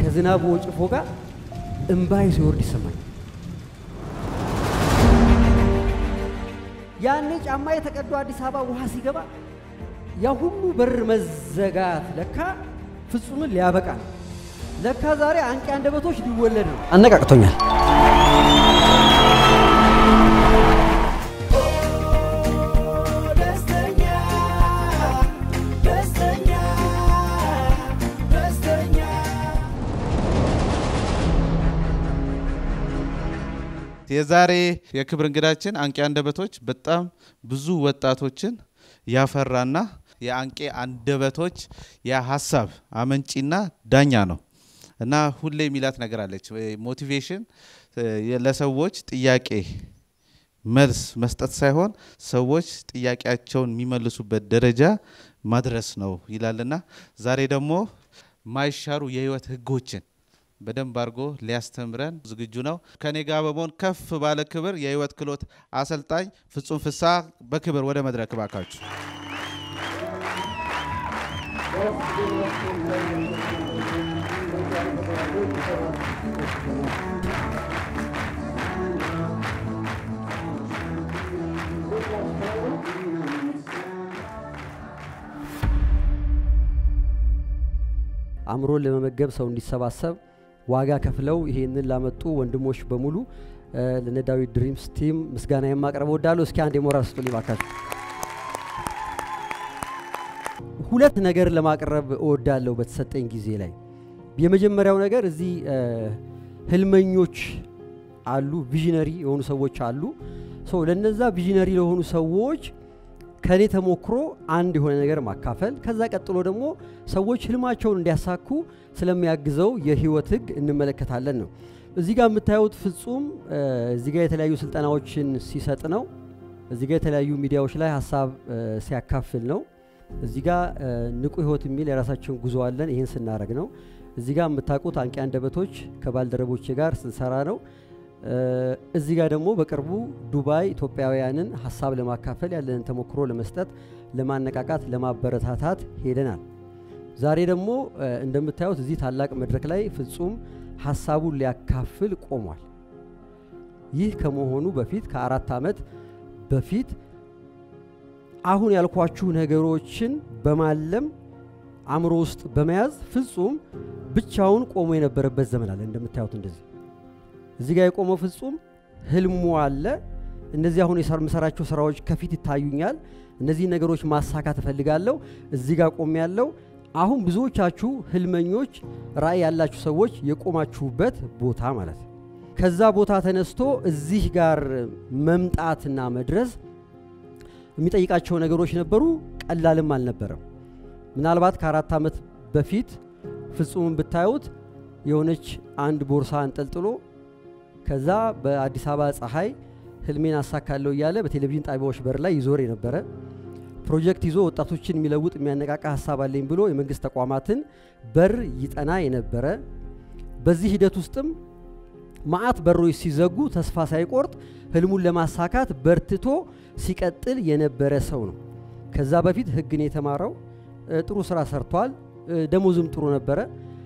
ከዝናቡ ወጭፎ ጋር እምባይ ሲወርድ ይሰማኝ። ያኔ ጫማ የተቀዶ አዲስ አበባ ውሃ ሲገባ ያ ሁሉ በር መዘጋት ለካ ፍጹምን ሊያበቃ ነው። ለካ ዛሬ አንቂ አንደበቶች ሊወለድ ነው። አነቃቅቶኛል። የዛሬ የክብር እንግዳችን አንቂ አንደበቶች በጣም ብዙ ወጣቶችን ያፈራና የአንቂ አንደበቶች የሀሳብ አመንጪና ዳኛ ነው እና ሁሌ የሚላት ነገር አለች። ሞቲቬሽን ለሰዎች ጥያቄ መልስ መስጠት ሳይሆን ሰዎች ጥያቄያቸውን የሚመልሱበት ደረጃ ማድረስ ነው ይላልና ዛሬ ደግሞ ማይሻሩ የህይወት ህጎችን በደንብ አድርጎ ሊያስተምረን ዝግጁ ነው። ከኔ ጋር በመሆን ከፍ ባለ ክብር የህይወት ክህሎት አሰልጣኝ ፍጹም ፍስሐ በክብር ወደ መድረክ ባካችሁ። አእምሮን ለመመገብ ሰው እንዲሰባሰብ ዋጋ ከፍለው ይሄንን ላመጡ ወንድሞች በሙሉ ለነ ዳዊት ድሪምስ ቲም ምስጋና የማቅረብ እወዳለሁ። እስኪ አንድ የሞራል ስጡልኝ ባካችሁ። ሁለት ነገር ለማቅረብ እወዳለሁ በተሰጠኝ ጊዜ ላይ። የመጀመሪያው ነገር እዚህ ህልመኞች አሉ፣ ቪዥነሪ የሆኑ ሰዎች አሉ። ሰው ለነዛ ቪዥነሪ ለሆኑ ሰዎች ከኔ ተሞክሮ አንድ የሆነ ነገር ማካፈል፣ ከዛ ቀጥሎ ደግሞ ሰዎች ህልማቸውን እንዲያሳኩ ስለሚያግዘው የህይወት ህግ እንመለከታለን ነው። እዚህ ጋር የምታዩት ፍጹም እዚህ ጋር የተለያዩ ስልጠናዎችን ሲሰጥ ነው። እዚህ ጋር የተለያዩ ሚዲያዎች ላይ ሀሳብ ሲያካፍል ነው። እዚህ ጋር ንቁ ህይወት የሚል የራሳችን ጉዞ አለን። ይህን ስናደረግ ነው። እዚህ ጋር የምታውቁት አንቂ አንደበቶች ከባልደረቦቼ ጋር ስንሰራ ነው። እዚህ ጋር ደግሞ በቅርቡ ዱባይ ኢትዮጵያውያንን ሀሳብ ለማካፈል ያለንን ተሞክሮ ለመስጠት፣ ለማነቃቃት፣ ለማበረታታት ሄደናል። ዛሬ ደግሞ እንደምታዩት እዚህ ታላቅ መድረክ ላይ ፍጹም ሀሳቡን ሊያካፍል ቆሟል። ይህ ከመሆኑ በፊት ከአራት ዓመት በፊት አሁን ያልኳችሁ ነገሮችን በማለም አእምሮ ውስጥ በመያዝ ፍጹም ብቻውን ቆሞ የነበረበት ዘመን አለ። እንደምታዩት እንደዚህ እዚህ ጋር የቆመው ፍጹም ህልሙ አለ። እነዚህ አሁን የምሰራቸው ስራዎች ከፊት ይታዩኛል። እነዚህ ነገሮች ማሳካት እፈልጋለሁ። እዚህ ጋር ቆም ያለው አሁን ብዙዎቻችሁ ህልመኞች፣ ራዕይ ያላችሁ ሰዎች የቆማችሁበት ቦታ ማለት ነው። ከዛ ቦታ ተነስቶ እዚህ ጋር መምጣትና መድረስ የሚጠይቃቸው ነገሮች ነበሩ። ቀላልም አልነበረም። ምናልባት ከአራት ዓመት በፊት ፍጹምን ብታዩት የሆነች አንድ ቦርሳ አንጠልጥሎ ከዛ በአዲስ አበባ ፀሐይ ህልሜን አሳካለሁ እያለ በቴሌቪዥን ጣቢያዎች በር ላይ ይዞር የነበረ ፕሮጀክት ይዞ ወጣቶችን የሚለውጥ የሚያነቃቃ ሀሳብ አለኝ ብሎ የመንግስት ተቋማትን በር ይጠና የነበረ በዚህ ሂደት ውስጥም ማአት በሮች ሲዘጉ ተስፋ ሳይቆርጥ ህልሙን ለማሳካት በርትቶ ሲቀጥል የነበረ ሰው ነው። ከዛ በፊት ህግን የተማረው ጥሩ ስራ ሰርቷል። ደሞዝም ጥሩ ነበረ።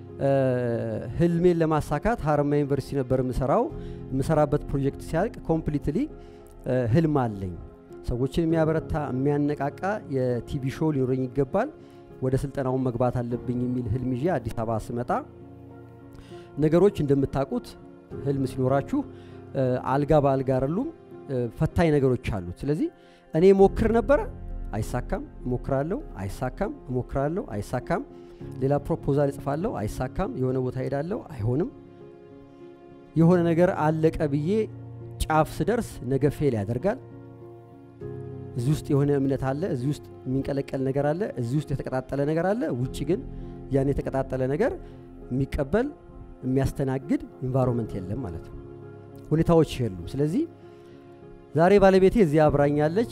ህልሜን ለማሳካት ሀረማያ ዩኒቨርሲቲ ነበር የምሰራው። የምሰራበት ፕሮጀክት ሲያልቅ ኮምፕሊትሊ ህልም አለኝ፣ ሰዎችን የሚያበረታ የሚያነቃቃ የቲቪ ሾው ሊኖረኝ ይገባል፣ ወደ ስልጠናውን መግባት አለብኝ የሚል ህልም ይዤ አዲስ አበባ ስመጣ ነገሮች እንደምታውቁት ህልም ሲኖራችሁ አልጋ በአልጋ አይደሉም፣ ፈታኝ ነገሮች አሉት። ስለዚህ እኔ ሞክር ነበረ፣ አይሳካም፣ እሞክራለሁ፣ አይሳካም፣ እሞክራለሁ፣ አይሳካም ሌላ ፕሮፖዛል እጽፋለሁ፣ አይሳካም። የሆነ ቦታ ሄዳለሁ፣ አይሆንም። የሆነ ነገር አለቀ ብዬ ጫፍ ስደርስ ነገ ፌል ያደርጋል። እዚህ ውስጥ የሆነ እምነት አለ፣ እዚህ ውስጥ የሚንቀለቀል ነገር አለ፣ እዚህ ውስጥ የተቀጣጠለ ነገር አለ። ውጭ ግን ያን የተቀጣጠለ ነገር የሚቀበል የሚያስተናግድ ኢንቫይሮንመንት የለም ማለት ነው። ሁኔታዎች የሉም። ስለዚህ ዛሬ ባለቤቴ እዚህ አብራኛለች።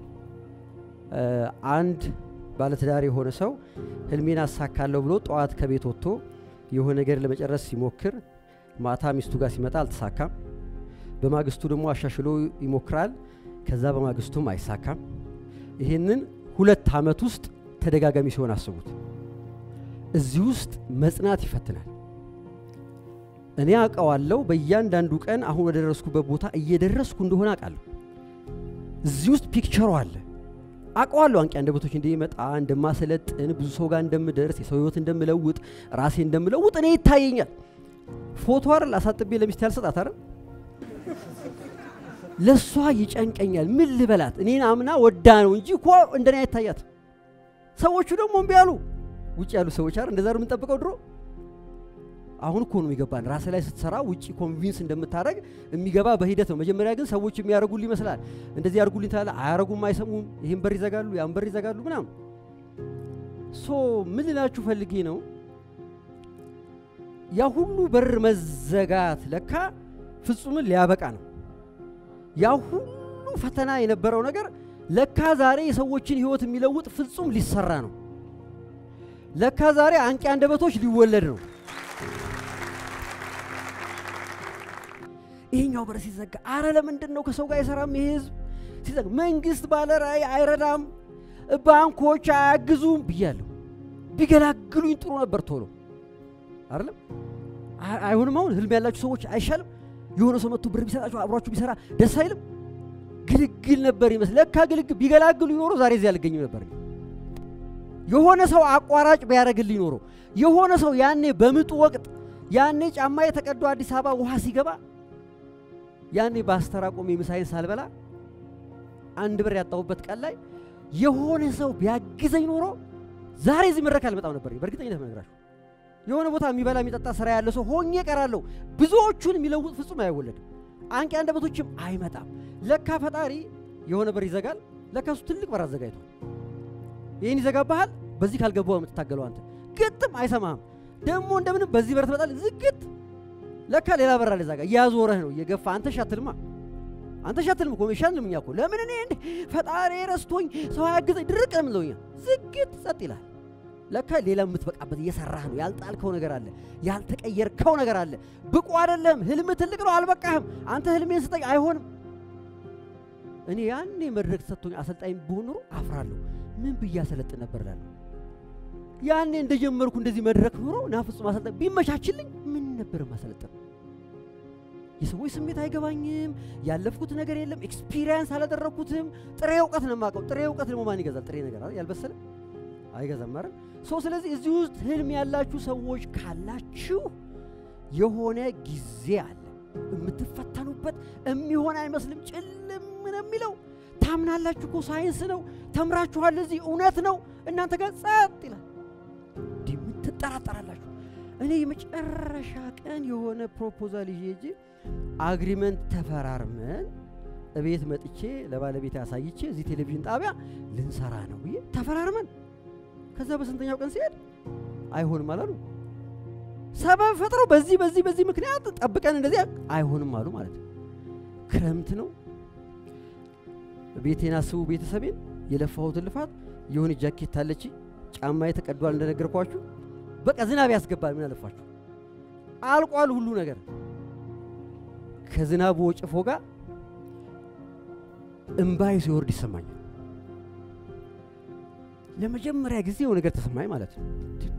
አንድ ባለትዳር የሆነ ሰው ህልሜን አሳካለሁ ብሎ ጠዋት ከቤት ወጥቶ የሆነ ነገር ለመጨረስ ሲሞክር ማታ ሚስቱ ጋር ሲመጣ አልተሳካም። በማግስቱ ደግሞ አሻሽሎ ይሞክራል። ከዛ በማግስቱም አይሳካም። ይህንን ሁለት ዓመት ውስጥ ተደጋጋሚ ሲሆን አስቡት። እዚህ ውስጥ መጽናት ይፈትናል። እኔ አውቀዋለሁ። በእያንዳንዱ ቀን አሁን ወደ ደረስኩበት ቦታ እየደረስኩ እንደሆነ አውቃለሁ። እዚህ ውስጥ ፒክቸሩ አለ። አውቀዋለሁ። አንቂ አንደበቶች እንደሚመጣ እንደማሰለጥን፣ ብዙ ሰው ጋር እንደምደርስ፣ የሰው ህይወት እንደምለውጥ፣ ራሴ እንደምለውጥ እኔ ይታየኛል። ፎቶ አይደል አሳጥቤ ለሚስት ያልሰጣት አይደል ለእሷ ይጨንቀኛል። ምን ልበላት? እኔን አምና ወዳ ነው እንጂ እኮ እንደኔ አይታያት። ሰዎቹ ደግሞ እምቢ አሉ። ውጭ ያሉ ሰዎች አይደል እንደዛ ነው የምንጠብቀው ድሮ። አሁን እኮ ነው የሚገባን። ራስ ላይ ስትሰራ ውጭ ኮንቪንስ እንደምታደረግ የሚገባ በሂደት ነው። መጀመሪያ ግን ሰዎች የሚያደርጉልህ ይመስላል። እንደዚህ ያደርጉልኝ ታለ አያረጉም፣ አይሰሙም፣ ይህን በር ይዘጋሉ፣ ያን በር ይዘጋሉ ምናምን። ሶ ምን ልላችሁ ፈልጌ ነው ያ ሁሉ በር መዘጋት ለካ ፍጹምን ሊያበቃ ነው። ያ ሁሉ ፈተና የነበረው ነገር ለካ ዛሬ የሰዎችን ህይወት የሚለውጥ ፍጹም ሊሰራ ነው። ለካ ዛሬ አንቂ አንደበቶች ሊወለድ ነው። ይሄኛው በር ሲዘጋ፣ አረ ለምንድን ነው ከሰው ጋር የሰራም ይሄ ህዝብ ሲዘጋ፣ መንግስት ባለ ራዕይ አይረዳም፣ ባንኮች አያግዙም ብያለሁ። ቢገላግሉኝ ጥሩ ነበር ቶሎ አይደለም። አይሆንም። አሁን ህልም ያላችሁ ሰዎች አይሻልም? የሆነ ሰው መጥቶ ብር ቢሰጣችሁ አብሯችሁ ቢሰራ ደስ አይልም? ግልግል ነበር ይመስል። ለካ ግልግል ቢገላግሉ ይኖሮ ዛሬ እዚህ አልገኝም ነበር። የሆነ ሰው አቋራጭ ቢያደርግልኝ ኖሮ የሆነ ሰው ያኔ በምጡ ወቅት ያኔ ጫማ የተቀዶ አዲስ አበባ ውሃ ሲገባ ያኔ በአስተራ ቆሜ ምሳዬን ሳልበላ አንድ ብር ያጣሁበት ቀን ላይ የሆነ ሰው ቢያግዘኝ ኖሮ ዛሬ እዚህ መድረክ አልመጣም ነበር። በእርግጠኝነት ነግራችሁ የሆነ ቦታ የሚበላ የሚጠጣ ስራ ያለ ሰው ሆኜ እቀራለሁ። ብዙዎቹን የሚለውጥ ፍጹም አይወለድም። አንቂ አንደበቶችም አይመጣም። ለካ ፈጣሪ የሆነ በር ይዘጋል። ለካ እሱ ትልቅ በር አዘጋጅቷል። ይህን ይዘጋብሃል። በዚህ ካልገባው የምትታገለው አንተ ግጥም አይሰማህም። ደግሞ እንደምንም በዚህ በር ትመጣለህ። ዝግት ለካ ሌላ በር አለ እዛ ጋር እያዞረህ ነው እየገፋ አንተ ሻትልማ አንተ ሻትልም እኮ ሻትልም እኛ እኮ ለምን እኔ እንደ ፈጣሪ ረስቶኝ ሰው አያግዘኝ ድርቅ ነው የምንለው እኛ። ዝግት ጸጥ ይላል። ለካ ሌላ የምትበቃበት እየሰራህ ነው። ያልጣልከው ነገር አለ፣ ያልተቀየርከው ነገር አለ። ብቁ አይደለም። ህልም ትልቅ ነው፣ አልበቃህም። አንተ ህልሜን ስጠኝ፣ አይሆንም። እኔ ያኔ መድረክ ሰጥቶኝ አሰልጣኝ ብሆን ኖሮ አፍራለሁ። ምን ብዬ አሰለጥን ነበር እላለሁ። ያኔ እንደጀመርኩ እንደዚህ መድረክ ኖሮ ና ፍጹም አሰልጣኝ ቢመቻችልኝ ምን ነበር ማሰለጥን? የሰዎች ስሜት አይገባኝም። ያለፍኩት ነገር የለም። ኤክስፒሪየንስ አላደረግኩትም። ጥሬ እውቀት ነው የማውቀው። ጥሬ እውቀት ደግሞ ማን ይገዛል? ጥሬ ነገር ያልበሰለ አይገዛም አይደል? ሰው ስለዚህ እዚህ ውስጥ ህልም ያላችሁ ሰዎች ካላችሁ የሆነ ጊዜ አለ የምትፈተኑበት። የሚሆን አይመስልም፣ ጭልም ነው የሚለው። ታምናላችሁ እኮ ሳይንስ ነው፣ ተምራችኋል፣ እዚህ እውነት ነው። እናንተ ጋር ጸጥ ይላል። እንዲህ ምን ትጠራጠራላችሁ? እኔ የመጨረሻ ቀን የሆነ ፕሮፖዛል ይዤ ሄጄ አግሪመንት ተፈራርመን እቤት መጥቼ ለባለቤት ያሳይቼ እዚህ ቴሌቪዥን ጣቢያ ልንሰራ ነው ብዬ ተፈራርመን ከዛ በስንተኛው ቀን ሲሄድ አይሆንም አላሉ። ሰበብ ፈጥረው በዚህ በዚህ በዚህ ምክንያት ጠብቀን እንደዚህ አይሆንም አሉ ማለት ነው። ክረምት ነው። ቤቴን አስቡ፣ ቤተሰቤን የለፋሁትን ልፋት የሆነ ጃኬት አለች፣ ጫማ ተቀዷል እንደነገርኳችሁ። በቃ ዝናብ ያስገባል። ምን አለፋችሁ አልቋል ሁሉ ነገር። ከዝናቡ ወጭፎ ጋር እምባይ ሲወርድ ይሰማኛል። ለመጀመሪያ ጊዜ የሆነ ነገር ተሰማኝ ማለት ነው።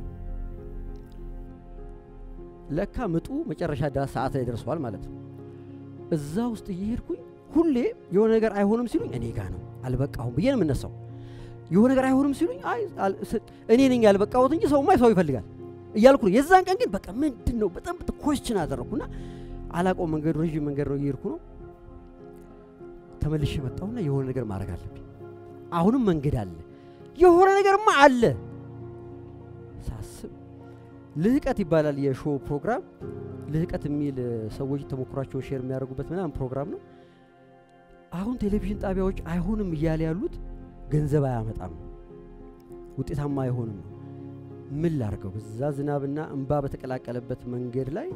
ለካ ምጡ መጨረሻ ዳ ሰዓት ላይ ደርሷል ማለት ነው። እዛ ውስጥ እየሄድኩኝ ሁሌ የሆነ ነገር አይሆንም ሲሉኝ እኔ ጋ ነው አልበቃሁም ብዬ ነው የምነሳው። የሆነ ነገር አይሆንም ሲሉኝ አይ እኔ ነኝ ያልበቃሁት እንጂ ሰውማ ሰው ይፈልጋል እያልኩ ነው። የዛን ቀን ግን በቃ ምንድን ነው በጣም ኮስችን አደረግኩና አላውቀውም። መንገዱ ረዥም መንገድ ነው እየሄድኩ ነው። ተመልሼ መጣሁና የሆነ ነገር ማድረግ አለብኝ። አሁንም መንገድ አለ የሆነ ነገርማ አለ ሳስብ ልህቀት ይባላል የሾው ፕሮግራም። ልህቀት የሚል ሰዎች ተሞክሯቸውን ሼር የሚያደርጉበት ምናምን ፕሮግራም ነው። አሁን ቴሌቪዥን ጣቢያዎች አይሆንም እያለ ያሉት ገንዘብ አያመጣም፣ ውጤታማ አይሆንም ነው። ምን ላርገው? በዛ ዝናብና እንባ በተቀላቀለበት መንገድ ላይ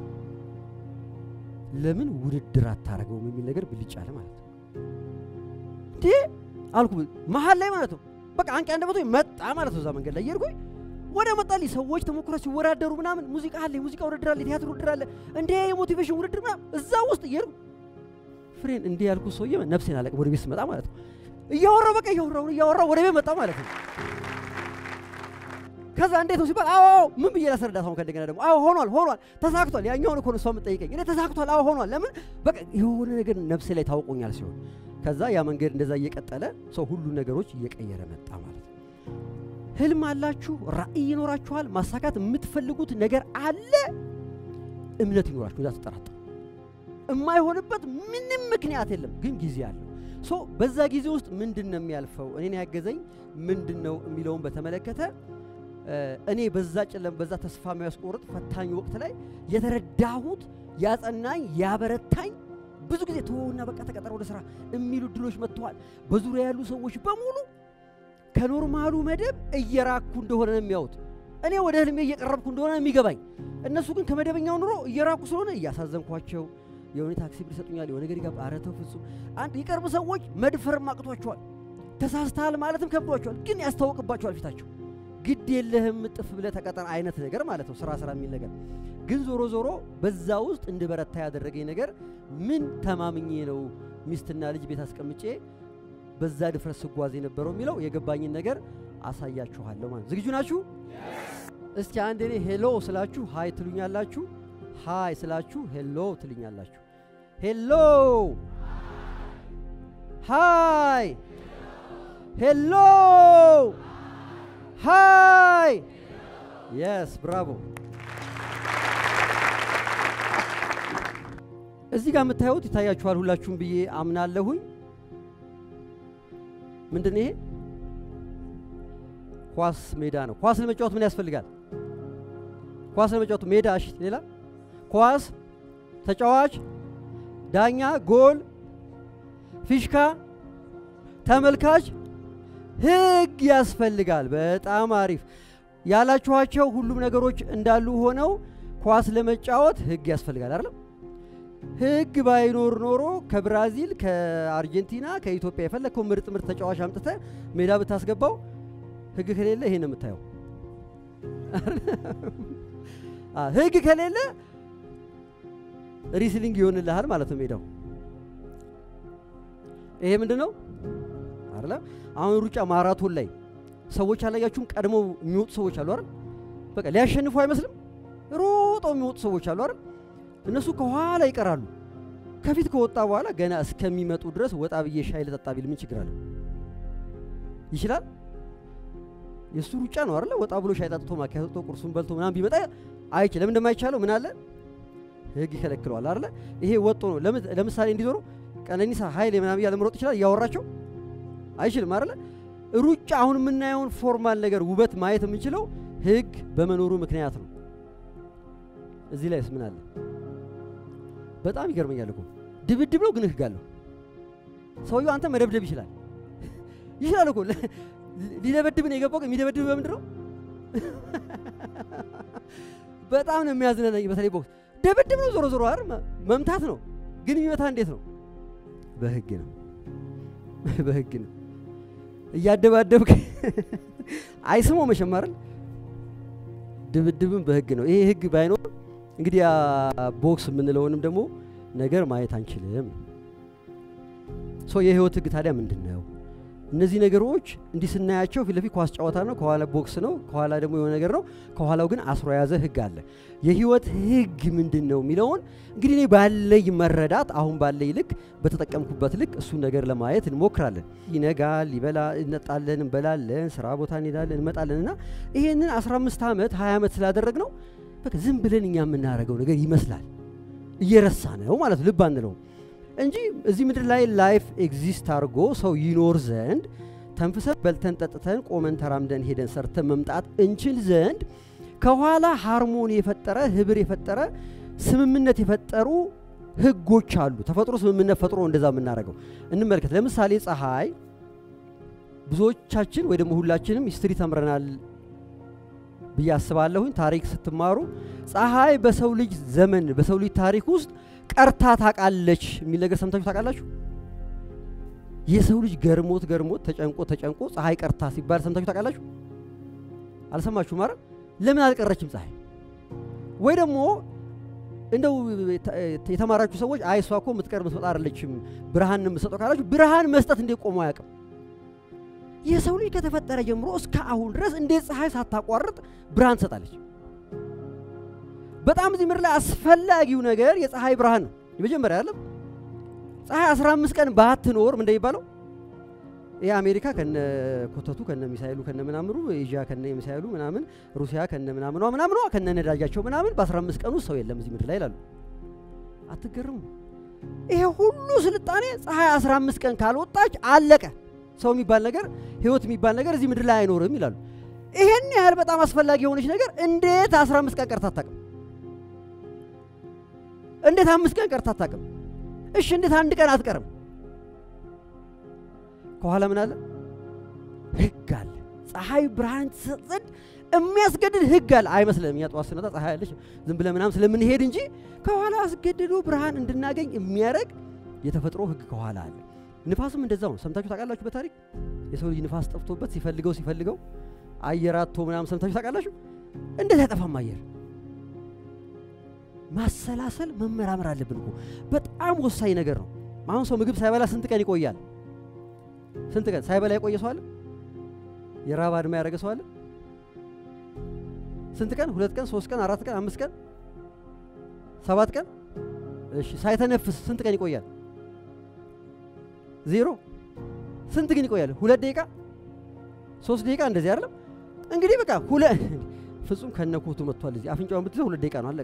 ለምን ውድድር አታረገውም የሚል ነገር ብልጭ አለ ማለት ነው። እንዴ አልኩ መሀል ላይ ማለት ነው። በቃ አንቂ አንደበቶ መጣ ማለት ነው። እዛ መንገድ ላይ እየሄድኩኝ ወደ መጣልኝ ሰዎች ተሞክሮ ሲወዳደሩ ምናምን ሙዚቃ አለ፣ የሙዚቃ ውድድር አለ፣ የቲያትር ውድድር አለ፣ እንደ የሞቲቬሽን ውድድር ምናምን እዛ ውስጥ እየሄድኩ ፍሬን እንዲህ ያልኩ ሰውዬ ነፍሴን አለቅ ወደ ቤት ስመጣ ማለት ነው። እያወራው በቃ እያወራው እያወራው ወደ ቤት መጣ ማለት ነው። ከዛ እንዴት ነው ሲባል አዎ ምን ብዬ ላስረዳት? አሁን ከእንደገና ደግሞ አዎ ሆኗል ሆኗል ተሳክቷል። ያኛውን እኮ ነው እሷ የምትጠይቀኝ እኔ ተሳክቷል፣ አዎ ሆኗል። ለምን በቃ የሆነ ነገር ነፍሴ ላይ ታውቆኛል ሲሆን ከዛ ያ መንገድ እንደዛ እየቀጠለ ሰው ሁሉ ነገሮች እየቀየረ መጣ ማለት ነው። ህልም አላችሁ፣ ራዕይ ይኖራችኋል፣ ማሳካት የምትፈልጉት ነገር አለ። እምነት ይኖራችሁ፣ እዛ ተጠራጠሩ። የማይሆንበት ምንም ምክንያት የለም፣ ግን ጊዜ አለው። ሶ በዛ ጊዜ ውስጥ ምንድን ነው የሚያልፈው እኔን ያገዘኝ ምንድን ነው የሚለውን በተመለከተ እኔ በዛ ጨለም በዛ ተስፋ የሚያስቆርጥ ፈታኝ ወቅት ላይ የተረዳሁት ያጸናኝ ያበረታኝ ብዙ ጊዜ ተወውና በቃ ተቀጠረ ወደ ስራ የሚሉ ድሎች መጥተዋል። በዙሪያ ያሉ ሰዎች በሙሉ ከኖርማሉ መደብ እየራኩ እንደሆነ ነው የሚያዩት። እኔ ወደ ህልሜ እየቀረብኩ እንደሆነ ነው የሚገባኝ። እነሱ ግን ከመደበኛው ኑሮ እየራኩ ስለሆነ እያሳዘንኳቸው የሆነ ታክሲ ብር ይሰጡኛል፣ የሆነ ነገር ይጋብ ኧረ ተው ፍጹም። አንድ የቅርብ ሰዎች መድፈርም አቅቷቸዋል፣ ተሳስተሃል ማለትም ከብዷቸዋል፣ ግን ያስታውቅባቸዋል ፊታቸው። ግድ የለህም ጥፍ ብለህ ተቀጠር አይነት ነገር ማለት ነው፣ ስራ ስራ የሚል ነገር። ግን ዞሮ ዞሮ በዛ ውስጥ እንድበረታ ያደረገኝ ነገር ምን ተማምኜ ነው ሚስትና ልጅ ቤት አስቀምጬ በዛ ድፍረት ስጓዝ የነበረው የሚለው የገባኝን ነገር አሳያችኋለሁ ማለት ዝግጁ ናችሁ? እስቲ አንድ እኔ ሄሎ ስላችሁ ሃይ ትሉኛላችሁ። ሃይ ስላችሁ ሄሎ ትልኛላችሁ። ሄሎ ሃይ ሄሎ ሃይ የስ ብራቮ። እዚህ ጋር የምታዩት ይታያችኋል ሁላችሁም ብዬ አምናለሁኝ። ምንድን ይሄ? ኳስ ሜዳ ነው። ኳስ ለመጫወት ምን ያስፈልጋል? ኳስ ለመጫወት ሜዳ፣ እሺ፣ ሌላ ኳስ፣ ተጫዋች፣ ዳኛ፣ ጎል፣ ፊሽካ፣ ተመልካች፣ ህግ ያስፈልጋል። በጣም አሪፍ ያላችኋቸው ሁሉም ነገሮች እንዳሉ ሆነው ኳስ ለመጫወት ህግ ያስፈልጋል አይደለም? ህግ ባይኖር ኖሮ ከብራዚል ከአርጀንቲና ከኢትዮጵያ የፈለግከው ምርጥ ምርጥ ተጫዋች አምጥተ ሜዳ ብታስገባው ህግ ከሌለ ይሄን የምታየው ህግ ከሌለ ሪስሊንግ ይሆንልሃል ማለት ነው ሜዳው። ይሄ ምንድን ነው አይደለ? አሁን ሩጫ ማራቶን ላይ ሰዎች አላያችሁም? ቀድመው የሚወጡ ሰዎች አሉ አይደል? በቃ ሊያሸንፉ አይመስልም? ሮጠው የሚወጡ ሰዎች አሉ አይደል? እነሱ ከኋላ ይቀራሉ። ከፊት ከወጣ በኋላ ገና እስከሚመጡ ድረስ ወጣ ብዬ ሻይ ልጠጣ ቢል ምን ችግር አለ? ይችላል። የእሱ ሩጫ ነው አይደለ? ወጣ ብሎ ሻይ ጠጥቶ ማኪያቶ ጠጥቶ ቁርሱን በልቶ ምናምን ቢመጣ አይችል። ለምን እንደማይቻለው ምን አለ? ህግ ይከለክለዋል አይደለ? ይሄ ወጦ ነው። ለምሳሌ እንዲዞሩ ቀነኒሳ ኃይሌ ምናምን እያለ መሮጥ ይችላል። እያወራቸው አይችልም አይደለ? ሩጫ አሁን የምናየውን ፎርማል ነገር ውበት ማየት የምንችለው ህግ በመኖሩ ምክንያት ነው። እዚህ ላይስ ምን አለ? በጣም ይገርመኛል እኮ ድብድብ ነው ግን ህግ አለው። ሰውየው አንተ መደብደብ ይችላል ይችላል እኮ ሊደበድብ ነው የገባው። የሚደበድብ በምንድን ነው? በጣም ነው የሚያዝነናኝ። በተለይ ቦክስ ድብድብ ነው ዞሮ ዞሮ አይደል መምታት ነው። ግን የሚመታ እንዴት ነው? በህግ ነው በህግ ነው። እያደባደብክ አይስሞ መሸማረል ድብድብም በህግ ነው። ይሄ ህግ ባይኖር እንግዲህ ያ ቦክስ የምንለውንም ደግሞ ነገር ማየት አንችልም። ሶ የህይወት ህግ ታዲያ ምንድን ነው? እነዚህ ነገሮች እንዲህ ስናያቸው ፊት ለፊት ኳስ ጨዋታ ነው፣ ከኋላ ቦክስ ነው፣ ከኋላ ደግሞ የሆነ ነገር ነው፣ ከኋላው ግን አስሮ የያዘ ህግ አለ። የህይወት ህግ ምንድን ነው የሚለውን እንግዲህ እኔ ባለይ መረዳት አሁን ባለይ ልክ በተጠቀምኩበት ልክ እሱን ነገር ለማየት እንሞክራለን። ይነጋል፣ ይበላ እንጠጣለን፣ እንበላለን፣ ስራ ቦታ እንሄዳለን፣ እንመጣለን እና ይሄንን 15 ዓመት 20 ዓመት ስላደረግ ነው በቃ ዝም ብለን እኛ የምናደርገው ነገር ይመስላል። እየረሳ ነው ማለት ልብ አንለውም እንጂ እዚህ ምድር ላይ ላይፍ ኤግዚስት አድርጎ ሰው ይኖር ዘንድ ተንፍሰን በልተን ጠጥተን ቆመን ተራምደን ሄደን ሰርተን መምጣት እንችል ዘንድ ከኋላ ሃርሞኒ የፈጠረ ህብር የፈጠረ ስምምነት የፈጠሩ ህጎች አሉ። ተፈጥሮ ስምምነት ፈጥሮ እንደዛ የምናደርገው እንመልከት። ለምሳሌ ፀሐይ፣ ብዙዎቻችን ወይ ደግሞ ሁላችንም ሂስትሪ ተምረናል ብዬ አስባለሁኝ። ታሪክ ስትማሩ ፀሐይ በሰው ልጅ ዘመን በሰው ልጅ ታሪክ ውስጥ ቀርታ ታውቃለች የሚል ነገር ሰምታችሁ ታውቃላችሁ? የሰው ልጅ ገርሞት ገርሞት ተጨንቆ ተጨንቆ ፀሐይ ቀርታ ሲባል ሰምታችሁ ታውቃላችሁ? አልሰማችሁ ማለት ለምን አልቀረችም ፀሐይ? ወይ ደግሞ እንደው የተማራችሁ ሰዎች አይ እሷ እኮ የምትቀር የምትመጣ አይደለችም ብርሃን የምትሰጠው ካላችሁ ብርሃን መስጠት እንዴት ቆሞ አያውቅም? የሰው ልጅ ከተፈጠረ ጀምሮ እስከ አሁን ድረስ እንዴት ፀሐይ ሳታቋርጥ ብርሃን ትሰጣለች? በጣም እዚህ ምድር ላይ አስፈላጊው ነገር የፀሐይ ብርሃን ነው። የመጀመሪያ አይደለም ፀሐይ 15 ቀን ባትኖር ምን እንደሚባለው ይህ አሜሪካ ከነ ኮተቱ ከነ ሚሳይሉ ከነ ምናምሩ ኤዥያ ከነ ሚሳይሉ ምናምን ሩሲያ ከነ ምናምኗ ምናምኗ ከነ ነዳጃቸው ምናምን በ15 ቀን ውስጥ ሰው የለም እዚህ ምድር ላይ ይላሉ። አትገርሙ? ይሄ ሁሉ ስልጣኔ ፀሐይ 15 ቀን ካልወጣች አለቀ። ሰው የሚባል ነገር ህይወት የሚባል ነገር እዚህ ምድር ላይ አይኖርም ይላሉ። ይሄን ያህል በጣም አስፈላጊ የሆነች ነገር እንዴት 15 ቀን ቀርታ አታውቅም? እንዴት አምስት ቀን ቀርታ አታውቅም? እሺ እንዴት አንድ ቀን አትቀርም? ከኋላ ምን አለ? ህግ አለ። ፀሐይ ብርሃን ትሰጥ ዘንድ የሚያስገድድ ህግ አለ። አይመስልም? እኛ ጠዋት ስንወጣ ፀሐይ አለች ዝም ብለን ምናምን ስለምንሄድ እንጂ ከኋላ አስገድዶ ብርሃን እንድናገኝ የሚያደርግ የተፈጥሮ ህግ ከኋላ አለ። ንፋስም እንደዛው ነው። ሰምታችሁ ታውቃላችሁ? በታሪክ የሰው ልጅ ንፋስ ጠፍቶበት ሲፈልገው ሲፈልገው አየር አጥቶ ምናምን ሰምታችሁ ታውቃላችሁ? እንዴት አይጠፋም አየር? ማሰላሰል መመራመር አለብን እኮ በጣም ወሳኝ ነገር ነው። አሁን ሰው ምግብ ሳይበላ ስንት ቀን ይቆያል? ስንት ቀን ሳይበላ የቆየ ሰው አለ? የራብ አድማ ያደረገ ሰው አለ? ስንት ቀን? ሁለት ቀን፣ ሶስት ቀን፣ አራት ቀን፣ አምስት ቀን፣ ሰባት ቀን። እሺ ሳይተነፍስ ስንት ቀን ይቆያል? ዜሮ። ስንት ግን ይቆያል? ሁለት ደቂቃ፣ ሶስት ደቂቃ እንደዚህ አይደለም እንግዲህ በቃ ሁለ ፍጹም ከነኮቱ መጥቷል። እዚህ አፍንጫውን ብትይዘው ሁለት ደቂቃ ነው አለቀ።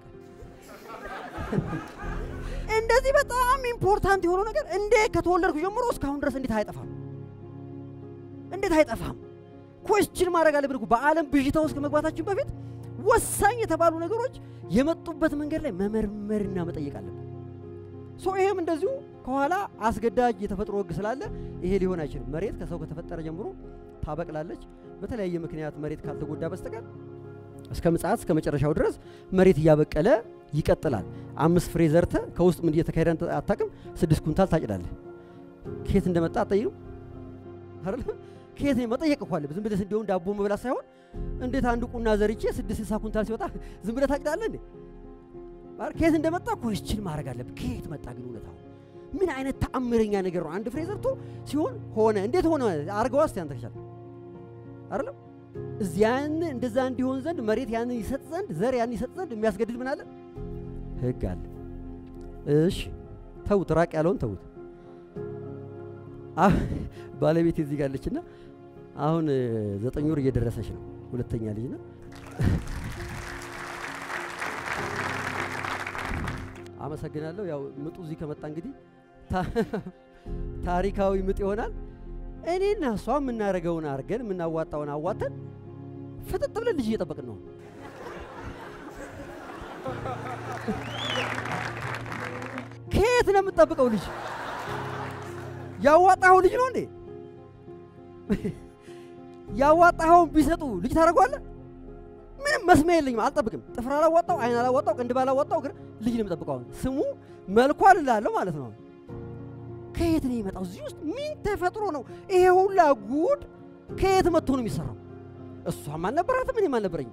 እንደዚህ በጣም ኢምፖርታንት የሆነው ነገር እንዴት ከተወለድኩ ጀምሮ እስካሁን ድረስ እንዴት አይጠፋም? እንዴት አይጠፋም? ኮስችን ማድረግ አለብን እኮ በዓለም ብዥታ ውስጥ ከመግባታችን በፊት ወሳኝ የተባሉ ነገሮች የመጡበት መንገድ ላይ መመርመርና መጠየቅ አለብን። ሶ ይሄም እንደዚሁ ከኋላ አስገዳጅ የተፈጥሮ ሕግ ስላለ ይሄ ሊሆን አይችልም። መሬት ከሰው ከተፈጠረ ጀምሮ ታበቅላለች። በተለያየ ምክንያት መሬት ካልተጎዳ በስተቀር እስከ ምጽአት እስከ መጨረሻው ድረስ መሬት እያበቀለ ይቀጥላል። አምስት ፍሬ ዘርተ ከውስጥ ምን እየተካሄደ አታውቅም። ስድስት ኩንታል ታጭዳለህ። ከየት እንደመጣ አትጠይቅም አይደል? ከየት መጠየቅ እኮ አለብህ። ዝም ብለህ እንዲሁም ዳቦ መብላት ሳይሆን እንዴት አንድ ቁና ዘርቼ ስድስት ስልሳ ኩንታል ሲወጣ ዝም ብለህ ታጭዳለህ እንዴ? ከየት እንደመጣ ኮስችን ማድረግ አለብህ። ከየት መጣ ግን እውነታው ምን አይነት ተአምረኛ ነገር ነው? አንድ ፍሬ ዘርቶ ሲሆን ሆነ። እንዴት ሆነ? አርገዋ እስቲ አንተ ከቻልክ አይደለም እዚያን እንደዛ እንዲሆን ዘንድ መሬት ያንን ይሰጥ ዘንድ ዘር ያንን ይሰጥ ዘንድ የሚያስገድድ ምን አለ? ህግ አለ። እሺ ተውት፣ ራቅ ያለውን ተውት። ባለቤት እዚህ ጋር አለችና አሁን ዘጠኝ ወር እየደረሰች ነው፣ ሁለተኛ ልጅ ነው። አመሰግናለሁ። ያው ምጡ እዚህ ከመጣ እንግዲህ ታሪካዊ ምጥ ይሆናል። እኔና እሷ የምናደርገውን አድርገን የምናዋጣውን አዋተን ፍጥጥ ብለን ልጅ እየጠበቅን ነው። ከየት ነው የምትጠብቀው ልጅ? ያዋጣኸው ልጅ ነው እንዴ? ያዋጣኸውን ቢሰጡ ልጅ ታደርገዋለህ? ምንም መስሚያ የለኝም፣ አልጠብቅም። ጥፍር አላዋጣው፣ አይን አላዋጣው፣ ቅንድብ አላዋጣው፣ ግን ልጅ ነው የምጠብቀው። አሁን ስሙ መልኳ ልላለሁ ማለት ነው። ከየት ነው የመጣው? እዚህ ውስጥ ምን ተፈጥሮ ነው ይሄ ሁላ ጉድ? ከየት መጥቶ ነው የሚሰራው? እሷም አልነበራትም እኔም አልነበረኝም።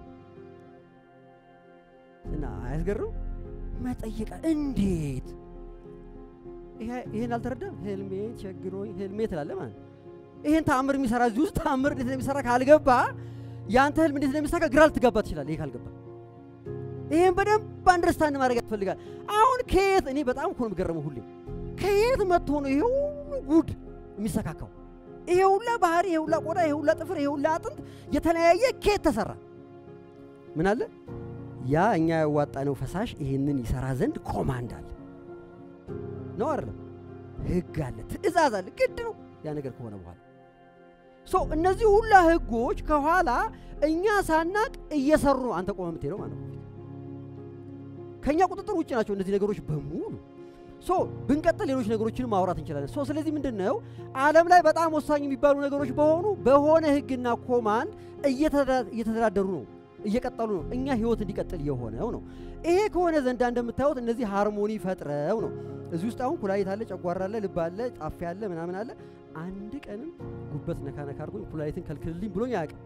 እና አያስገርም? መጠየቃ እንዴት ይሄን አልተረዳም? ህልሜ ቸግሮኝ ህልሜ ትላለህ ማለት ነው። ይሄን ተአምር የሚሰራ እዚህ ውስጥ ተአምር እንዴት እንደሚሰራ ካልገባ የአንተ ህልም እንዴት እንደሚሳካ ግራ ልትጋባ ትችላለህ። ይሄ ካልገባ ይሄን በደንብ አንደርስታንድ ማድረግ ያስፈልጋል። አሁን ከየት እኔ በጣም እኮ ነው የምገረመው ሁሌ ከየት መጥቶ ነው ይሄ ሁሉ ጉድ የሚሰካካው? ይሄ ሁላ ባህሪ፣ ይሄ ሁላ ቆዳ፣ ይሄ ሁላ ጥፍር፣ ይሄ ሁላ አጥንት የተለያየ ከየት ተሰራ? ምን አለ? ያ እኛ ያዋጣነው ፈሳሽ ይሄንን ይሰራ ዘንድ ኮማንድ አለ ነው አይደለም? ህግ አለ፣ ትእዛዝ አለ፣ ግድ ነው ያ ነገር ከሆነ በኋላ ሶ እነዚህ ሁላ ህጎች ከኋላ እኛ ሳናቅ እየሰሩ ነው። አንተ ቆመ የምትሄደው ማለት ነው። ከእኛ ቁጥጥር ውጭ ናቸው እነዚህ ነገሮች በሙሉ። ሶ ብንቀጥል ሌሎች ነገሮችን ማውራት እንችላለን። ሶ ስለዚህ ምንድን ነው ዓለም ላይ በጣም ወሳኝ የሚባሉ ነገሮች በሆኑ በሆነ ህግና ኮማንድ እየተደራደሩ ነው፣ እየቀጠሉ ነው። እኛ ህይወት እንዲቀጥል የሆነው ነው። ይሄ ከሆነ ዘንዳ እንደምታዩት እነዚህ ሃርሞኒ ፈጥረው ነው። እዚህ ውስጥ አሁን ኩላሊት አለ፣ ጨጓራ አለ፣ ልብ አለ፣ ጣፊያ አለ፣ ምናምን አለ። አንድ ቀንም ጉበት ነካ ነካ አድርጎኝ ኩላሊትን ከልክልልኝ ብሎኝ አያውቅም።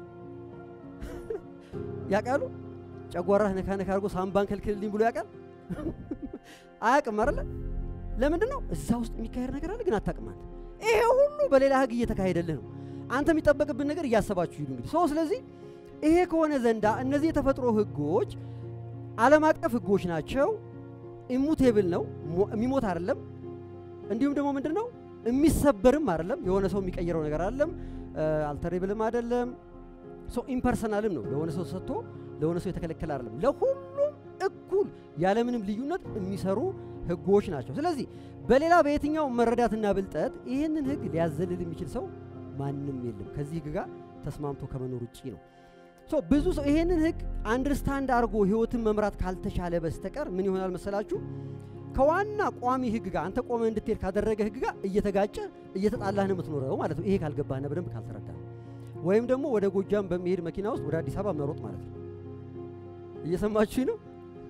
ያውቃሉ? ጨጓራህ ነካ ነካ አድርጎ ሳምባን ከልክልልኝ ብሎ ያውቃል? አያውቅም አይደለ? ለምንድን ነው? እዛ ውስጥ የሚካሄድ ነገር አለ፣ ግን አታውቅም አንተ። ይሄ ሁሉ በሌላ ህግ እየተካሄደልህ ነው። አንተ የሚጠበቅብን ነገር እያሰባችሁ ሂዱ። እንግዲህ ሶ ስለዚህ ይሄ ከሆነ ዘንዳ እነዚህ የተፈጥሮ ህጎች ዓለም አቀፍ ህጎች ናቸው። ኢሙቴብል ነው፣ የሚሞት አይደለም። እንዲሁም ደግሞ ምንድን ነው የሚሰበርም አይደለም። የሆነ ሰው የሚቀይረው ነገር አይደለም። አልተሬብልም አይደለም። ሶ ኢምፐርሰናልም ነው። ለሆነ ሰው ሰጥቶ ለሆነ ሰው የተከለከለ አይደለም። ለሁሉም እኩል ያለምንም ልዩነት የሚሰሩ ህጎች ናቸው። ስለዚህ በሌላ በየትኛው መረዳትና ብልጠት ይህንን ህግ ሊያዘልል የሚችል ሰው ማንም የለም ከዚህ ህግ ጋር ተስማምቶ ከመኖር ውጪ ነው። ሶ ብዙ ሰው ይሄንን ህግ አንደርስታንድ አድርጎ ህይወትን መምራት ካልተቻለ በስተቀር ምን ይሆናል መሰላችሁ? ከዋና ቋሚ ህግ ጋር አንተ ቆመ እንድትሄድ ካደረገ ህግ ጋር እየተጋጨ እየተጣላህ ነው የምትኖረው ማለት ነው። ይሄ ካልገባህና በደንብ ካልተረዳ ወይም ደግሞ ወደ ጎጃም በሚሄድ መኪና ውስጥ ወደ አዲስ አበባ መሮጥ ማለት ነው። እየሰማችሁ ነው?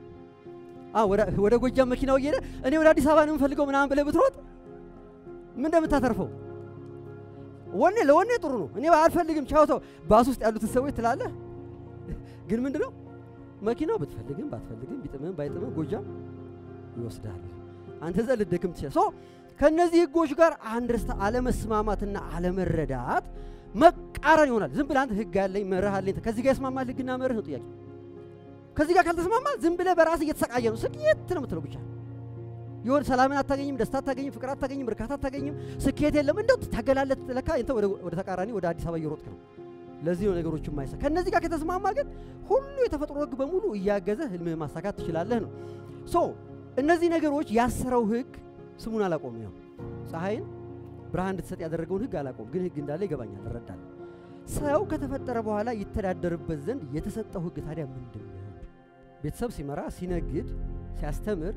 ወደ ጎጃም መኪናው እየሄደ እኔ ወደ አዲስ አበባ ነው የምፈልገው ምናምን ብለህ ብትሮጥ ምን እንደምታተርፈው ወኔ ለወኔ ጥሩ ነው። እኔ አልፈልግም ቻው ተው ባስ ውስጥ ያሉትን ሰዎች ትላለህ። ግን ምንድን ነው መኪናው ብትፈልግም ባትፈልግም ቢጥምም ባይጥምም ጎጃም ይወስዳል። አንተ እዛ ልደክም ትችላል። ሶ ከእነዚህ ህጎች ጋር አንድርስታ አለመስማማትና አለመረዳት መቃረን ይሆናል። ዝም ብለህ አንተ ህግ አለኝ መርህ አለኝ ከዚህ ጋር ይስማማል ህግና መርህ ነው ጥያቄ። ከዚህ ጋር ካልተስማማ ዝም ብለህ በራስህ እየተሰቃየ ነው ስቅየት ነው የምትለው ብቻ የሆነ ሰላምን አታገኝም፣ ደስታ አታገኝም፣ ፍቅር አታገኝም፣ እርካታ አታገኝም፣ ስኬት የለም። እንደው ታገላለት ለካ እንተ ወደ ተቃራኒ ወደ አዲስ አበባ እየሮጥክ ነው። ለዚህ ነው ነገሮች የማይሳ ከእነዚህ ጋር ከተስማማ ግን ሁሉ የተፈጥሮ ህግ በሙሉ እያገዘ ህልምህ ማሳካት ትችላለህ ነው። ሶ እነዚህ ነገሮች ያሰረው ህግ ስሙን አላቆም ያው ፀሐይን ብርሃን እንድትሰጥ ያደረገውን ህግ አላቆም፣ ግን ህግ እንዳለ ይገባኛል፣ እረዳለሁ። ሰው ከተፈጠረ በኋላ ይተዳደርበት ዘንድ የተሰጠው ህግ ታዲያ ምንድን ነው? ቤተሰብ ሲመራ፣ ሲነግድ፣ ሲያስተምር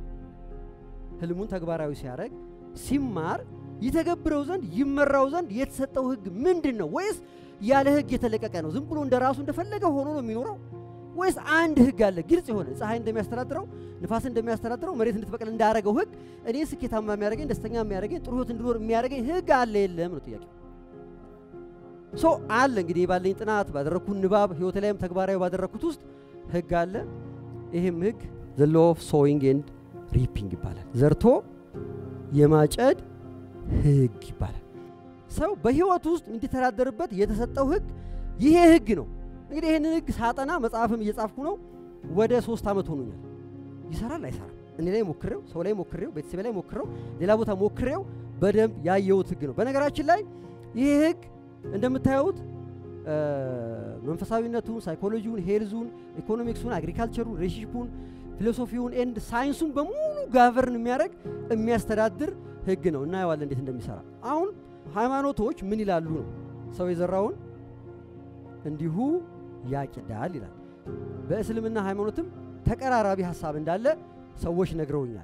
ህልሙን ተግባራዊ ሲያደርግ ሲማር ይተገብረው ዘንድ ይመራው ዘንድ የተሰጠው ህግ ምንድን ነው? ወይስ ያለ ህግ የተለቀቀ ነው? ዝም ብሎ እንደ ራሱ እንደፈለገ ሆኖ ነው የሚኖረው? ወይስ አንድ ህግ አለ ግልጽ የሆነ ፀሐይ እንደሚያስተዳድረው ንፋስ እንደሚያስተዳድረው መሬት እንድትበቅል እንዳደረገው ህግ እኔ ስኬታማ የሚያደርገኝ ደስተኛ የሚያደርገኝ ጥሩ ህይወት እንድኖር የሚያደርገኝ ህግ አለ የለም ነው ጥያቄ። ሶ አለ እንግዲህ ባለኝ ጥናት ባደረግኩት ንባብ ህይወት ላይም ተግባራዊ ባደረግኩት ውስጥ ህግ አለ። ይህም ህግ ዘ ሎ ኦፍ ሶዊንግ ኤንድ ሪፒንግ ይባላል። ዘርቶ የማጨድ ህግ ይባላል። ሰው በህይወት ውስጥ እንዲተዳደርበት የተሰጠው ህግ ይሄ ህግ ነው። እንግዲህ ይህንን ህግ ሳጠና መጽሐፍም እየጻፍኩ ነው። ወደ ሶስት ዓመት ሆኖኛል። ይሰራል አይሰራም? እኔ ላይ ሞክሬው፣ ሰው ላይ ሞክሬው፣ ቤተሰቤ ላይ ሞክሬው፣ ሌላ ቦታ ሞክሬው በደንብ ያየሁት ህግ ነው። በነገራችን ላይ ይህ ህግ እንደምታዩት መንፈሳዊነቱን፣ ሳይኮሎጂውን፣ ሄልዙን፣ ኢኮኖሚክሱን፣ አግሪካልቸሩን፣ ሬሽፑን ፊሎሶፊውን ኤንድ ሳይንሱን በሙሉ ጋቨርን የሚያደርግ የሚያስተዳድር ህግ ነው። እናየዋለን እንዴት እንደሚሰራ። አሁን ሃይማኖቶች ምን ይላሉ ነው ሰው የዘራውን እንዲሁ ያጭዳል ይላል። በእስልምና ሃይማኖትም ተቀራራቢ ሀሳብ እንዳለ ሰዎች ነግረውኛል።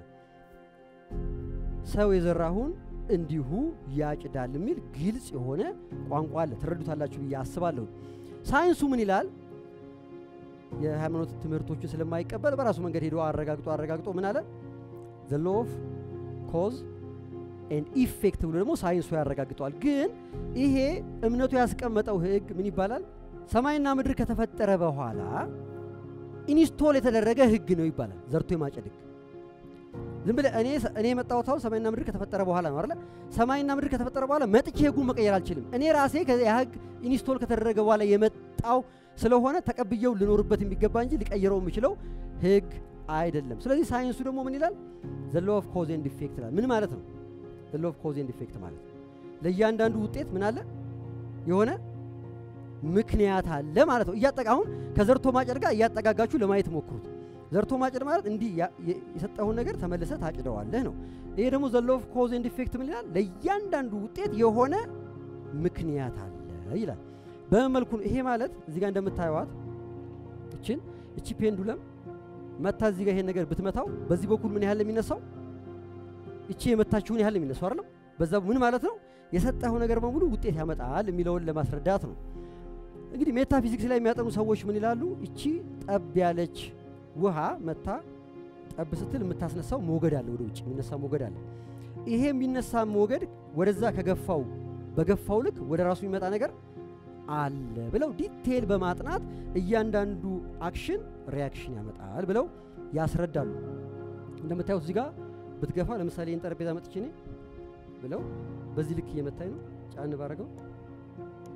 ሰው የዘራሁን እንዲሁ ያጭዳል የሚል ግልጽ የሆነ ቋንቋ አለ። ትረዱታላችሁ ብዬ አስባለሁ። ሳይንሱ ምን ይላል? የሃይማኖት ትምህርቶችን ስለማይቀበል በራሱ መንገድ ሄዶ አረጋግጦ አረጋግጦ ምን አለ ዘ ሎ ኦፍ ኮዝ ኤንድ ኢፌክት ብሎ ደግሞ ሳይንሱ ያረጋግጠዋል። ግን ይሄ እምነቱ ያስቀመጠው ህግ ምን ይባላል? ሰማይና ምድር ከተፈጠረ በኋላ ኢንስቶል የተደረገ ህግ ነው ይባላል። ዘርቶ የማጨድ ህግ ዝም ብለህ እኔ እኔ የመጣሁት አሁን ሰማይና ምድር ከተፈጠረ በኋላ ነው አይደለ? ሰማይና ምድር ከተፈጠረ በኋላ መጥቼ ህጉን መቀየር አልችልም። እኔ ራሴ ያ ህግ ኢንስቶል ከተደረገ በኋላ የመጣው ስለሆነ ተቀብየው ልኖርበት የሚገባ እንጂ ሊቀይረው የምችለው ህግ አይደለም። ስለዚህ ሳይንሱ ደግሞ ምን ይላል? ዘ ሎ ኦፍ ኮዝ ኤንድ ኢፌክት ይላል። ምን ማለት ነው? ዘ ሎ ኦፍ ኮዝ ኤንድ ኢፌክት ማለት ለእያንዳንዱ ውጤት ምን አለ? የሆነ ምክንያት አለ ማለት ነው። እያጠቃ አሁን ከዘርቶ ማጨድ ጋር እያጠጋጋችሁ ለማየት ሞክሩት። ዘርቶ ማጨድ ማለት እንዲህ የሰጠውን ነገር ተመልሰህ ታጭደዋለህ ነው። ይሄ ደግሞ ዘ ሎ ኦፍ ኮዝ ኤንድ ኢፌክት ምን ይላል? ለእያንዳንዱ ውጤት የሆነ ምክንያት አለ ይላል። በምን መልኩ ነው? ይሄ ማለት እዚህ ጋር እንደምታዩዋት እችን እቺ ፔንዱለም መታ እዚህ ጋር ይሄን ነገር ብትመታው በዚህ በኩል ምን ያህል የሚነሳው እቺ የመታችሁን ያህል የሚነሳው አይደለም። በዛ ምን ማለት ነው? የሰጠኸው ነገር በሙሉ ውጤት ያመጣል የሚለውን ለማስረዳት ነው። እንግዲህ ሜታፊዚክስ ላይ የሚያጠኑ ሰዎች ምን ይላሉ? እቺ ጠብ ያለች ውሃ መታ ጠብ ስትል የምታስነሳው ሞገድ አለ፣ ወደ ውጭ የሚነሳ ሞገድ አለ። ይሄ የሚነሳ ሞገድ ወደዛ ከገፋው በገፋው ልክ ወደ ራሱ የሚመጣ ነገር አለ ብለው ዲቴል በማጥናት እያንዳንዱ አክሽን ሪያክሽን ያመጣል ብለው ያስረዳሉ። እንደምታዩት እዚህ ጋር ብትገፋ ለምሳሌ ይህን ጠረጴዛ መጥቼ እኔ ብለው በዚህ ልክ እየመታኝ ነው። ጫን ባረገው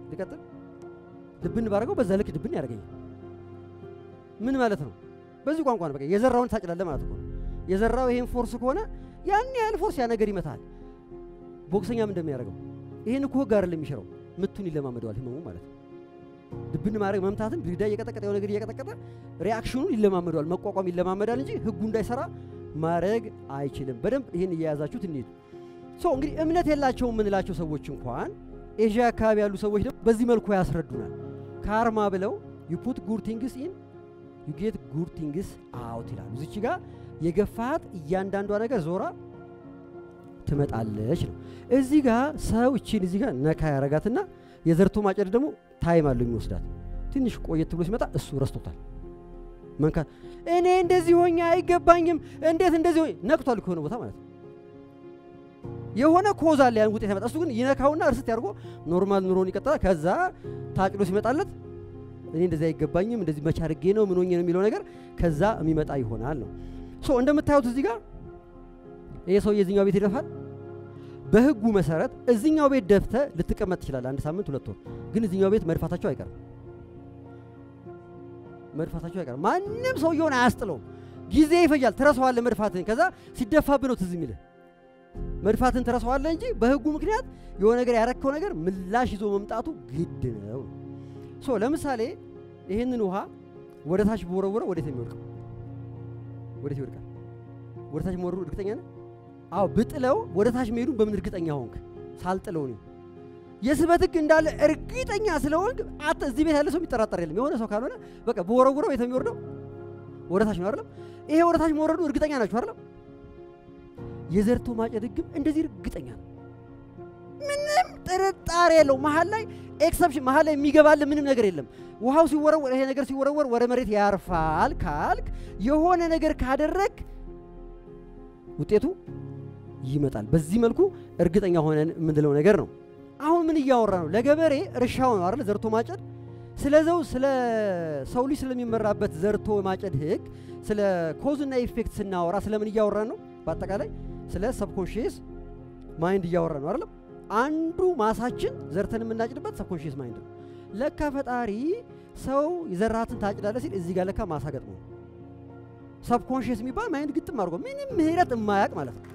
ልቀጥል ድብን ባረገው በዛ ልክ ድብን ያደርገኛል። ምን ማለት ነው? በዚህ ቋንቋ ነው። በቃ የዘራውን ታጭዳለህ ማለት እኮ ነው። የዘራው ይሄን ፎርስ ከሆነ ያን ያህል ፎርስ ያ ነገር ይመታል። ቦክሰኛም እንደሚያደርገው ይሄን እኮ ህግ አይደለም የሚሽረው፣ ምቱን ይለማመደዋል ህመሙ ማለት ነው። ድብን ማድረግ መምታትን ግድግዳ እየቀጠቀጠ የሆነ ነገር እየቀጠቀጠ ሪያክሽኑን ይለማመደዋል፣ መቋቋም ይለማመዳል እንጂ ህጉ እንዳይሰራ ማድረግ አይችልም። በደንብ ይህን እየያዛችሁት እንሂድ። ሶ እንግዲህ እምነት የላቸውም የምንላቸው ሰዎች እንኳን ኤዥያ አካባቢ ያሉ ሰዎች ደግሞ በዚህ መልኩ ያስረዱናል። ካርማ ብለው ዩ ፑት ጉድ ቲንግስ ኢን ዩ ጌት ጉድ ቲንግስ አውት ይላሉ። እዚች ጋር የገፋት እያንዳንዷ ነገር ዞራ ትመጣለች ነው። እዚህ ጋር ሰው እቺን እዚህ ጋር ነካ ያረጋትና የዘርቶ ማጨድ ደግሞ ታይም አለው የሚወስዳት። ትንሽ ቆየት ብሎ ሲመጣ እሱ ረስቶታል መንካት። እኔ እንደዚህ ሆኜ አይገባኝም፣ እንዴት እንደዚህ ሆኜ ነቅቷል ከሆነ ቦታ ማለት ነው። የሆነ ኮዝ አለ ያን ውጤት ያመጣ። እሱ ግን ይነካውና እርስት ያድርጎ ኖርማል ኑሮን ይቀጥላል። ከዛ ታጭሎ ሲመጣለት እኔ እንደዚህ አይገባኝም፣ እንደዚህ መቼ አድርጌ ነው ምን ሆኜ ነው የሚለው ነገር ከዛ የሚመጣ ይሆናል ነው። ሶ እንደምታዩት እዚህ ጋር ይሄ ሰው የዚህኛው ቤት ይደፋል። በህጉ መሰረት እዚኛው ቤት ደፍተ ልትቀመጥ ትችላለህ፣ አንድ ሳምንት ሁለት ወር። ግን እዚኛው ቤት መድፋታቸው አይቀርም፣ መድፋታቸው አይቀርም። ማንም ሰውየውን አያስጥለውም። ጊዜ ይፈጃል። ትረሳዋለህ መድፋትን። ከዛ ሲደፋብህ ነው ትዝ የሚልህ መድፋትን ትረሳዋለህ እንጂ በህጉ ምክንያት የሆነ ነገር ያረከው ነገር ምላሽ ይዞ መምጣቱ ግድ ነው። ሶ ለምሳሌ ይህንን ውሃ ወደ ታች በወረወረ ወዴት ነው የሚወድቀው? ወዴት ይወድቃል? ወደ ታች መወረሩ እርግጠኛ ነህ? አዎ ብጥለው ወደ ታች መሄዱን በምን እርግጠኛ ሆንክ? ሳልጥለው ነው። የስበት ህግ እንዳለ እርግጠኛ ስለሆንክ አተ እዚህ ቤት ያለ ሰው የሚጠራጠር የለም። የሆነ ሰው ካልሆነ በቃ በወረውረው የት የሚወርደው ወደ ታች ነው አይደለም? ይሄ ወደ ታች መውረዱ እርግጠኛ ናችሁ አይደለም? የዘርቶ ማጨድ ህግም እንደዚህ እርግጠኛ ነው። ምንም ጥርጣሬ የለው። መሀል ላይ ኤክሰፕሽን መሀል ላይ የሚገባል ምንም ነገር የለም። ውሃው ሲወረወር ይሄ ነገር ሲወረወር ወደ መሬት ያርፋል ካልክ የሆነ ነገር ካደረግ ውጤቱ ይመጣል። በዚህ መልኩ እርግጠኛ ሆነን የምንለው ነገር ነው። አሁን ምን እያወራ ነው? ለገበሬ እርሻው ነው አይደል? ዘርቶ ማጨድ። ስለዘው ስለ ሰው ልጅ ስለሚመራበት ዘርቶ ማጨድ ህግ፣ ስለ ኮዝና ኢፌክት ስናወራ ስለምን እያወራን ነው? በአጠቃላይ ስለ ሰብኮንሽየስ ማይንድ እያወራን ነው አይደለም? አንዱ ማሳችን ዘርተን የምናጭድበት ሰብኮንሽየስ ማይንድ ነው። ለካ ፈጣሪ ሰው የዘራትን ታጭዳለህ ሲል እዚህ ጋር ለካ ማሳ ገጥሞ ነው። ሰብኮንሽየስ የሚባል ማይንድ ግጥም አድርጎ ምንም ምህረት የማያውቅ ማለት ነው።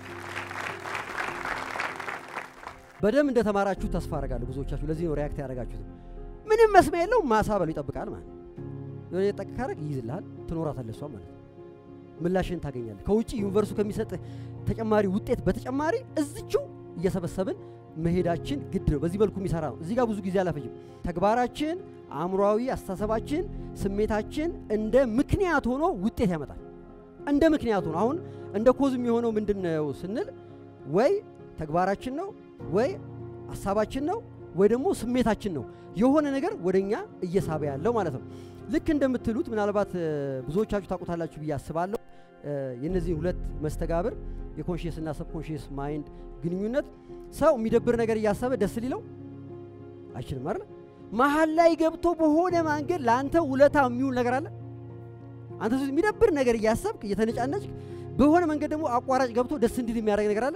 በደንብ እንደተማራችሁ ተስፋ አደርጋለሁ ብዙዎቻችሁ። ለዚህ ነው ሪያክት ያደረጋችሁት። ምንም መስሚያ የለውም ማሳ በሉ ይጠብቃል ማለት ነው። የሆነ የጠቅ ካረግ ይይዝልሃል፣ ትኖራታለህ እሷ ማለት ነው። ምላሽን ታገኛለህ። ከውጭ ዩኒቨርሱ ከሚሰጥህ ተጨማሪ ውጤት በተጨማሪ እዝችው እየሰበሰብን መሄዳችን ግድ ነው። በዚህ መልኩ የሚሰራ ነው። እዚህ ጋር ብዙ ጊዜ አላፈጅም። ተግባራችን፣ አእምሯዊ አስተሳሰባችን፣ ስሜታችን እንደ ምክንያት ሆኖ ውጤት ያመጣል። እንደ ምክንያት ሆኖ አሁን እንደ ኮዝ የሚሆነው ምንድን ነው ስንል ወይ ተግባራችን ነው ወይ ሀሳባችን ነው ወይ ደግሞ ስሜታችን ነው የሆነ ነገር ወደኛ እየሳበ ያለው ማለት ነው። ልክ እንደምትሉት ምናልባት ብዙዎቻችሁ ታውቁታላችሁ ብዬ አስባለሁ። የነዚህ ሁለት መስተጋብር የኮንሽየስ እና ሰብኮንሽየስ ማይንድ ግንኙነት ሰው የሚደብር ነገር እያሰበ ደስ ሊለው አይችልም አይደል? መሀል ላይ ገብቶ በሆነ መንገድ ለአንተ ውለታ የሚውል ነገር አለ። አንተ የሚደብር ነገር እያሰብክ እየተነጫነጭ በሆነ መንገድ ደግሞ አቋራጭ ገብቶ ደስ እንዲል የሚያደርግ ነገር አለ።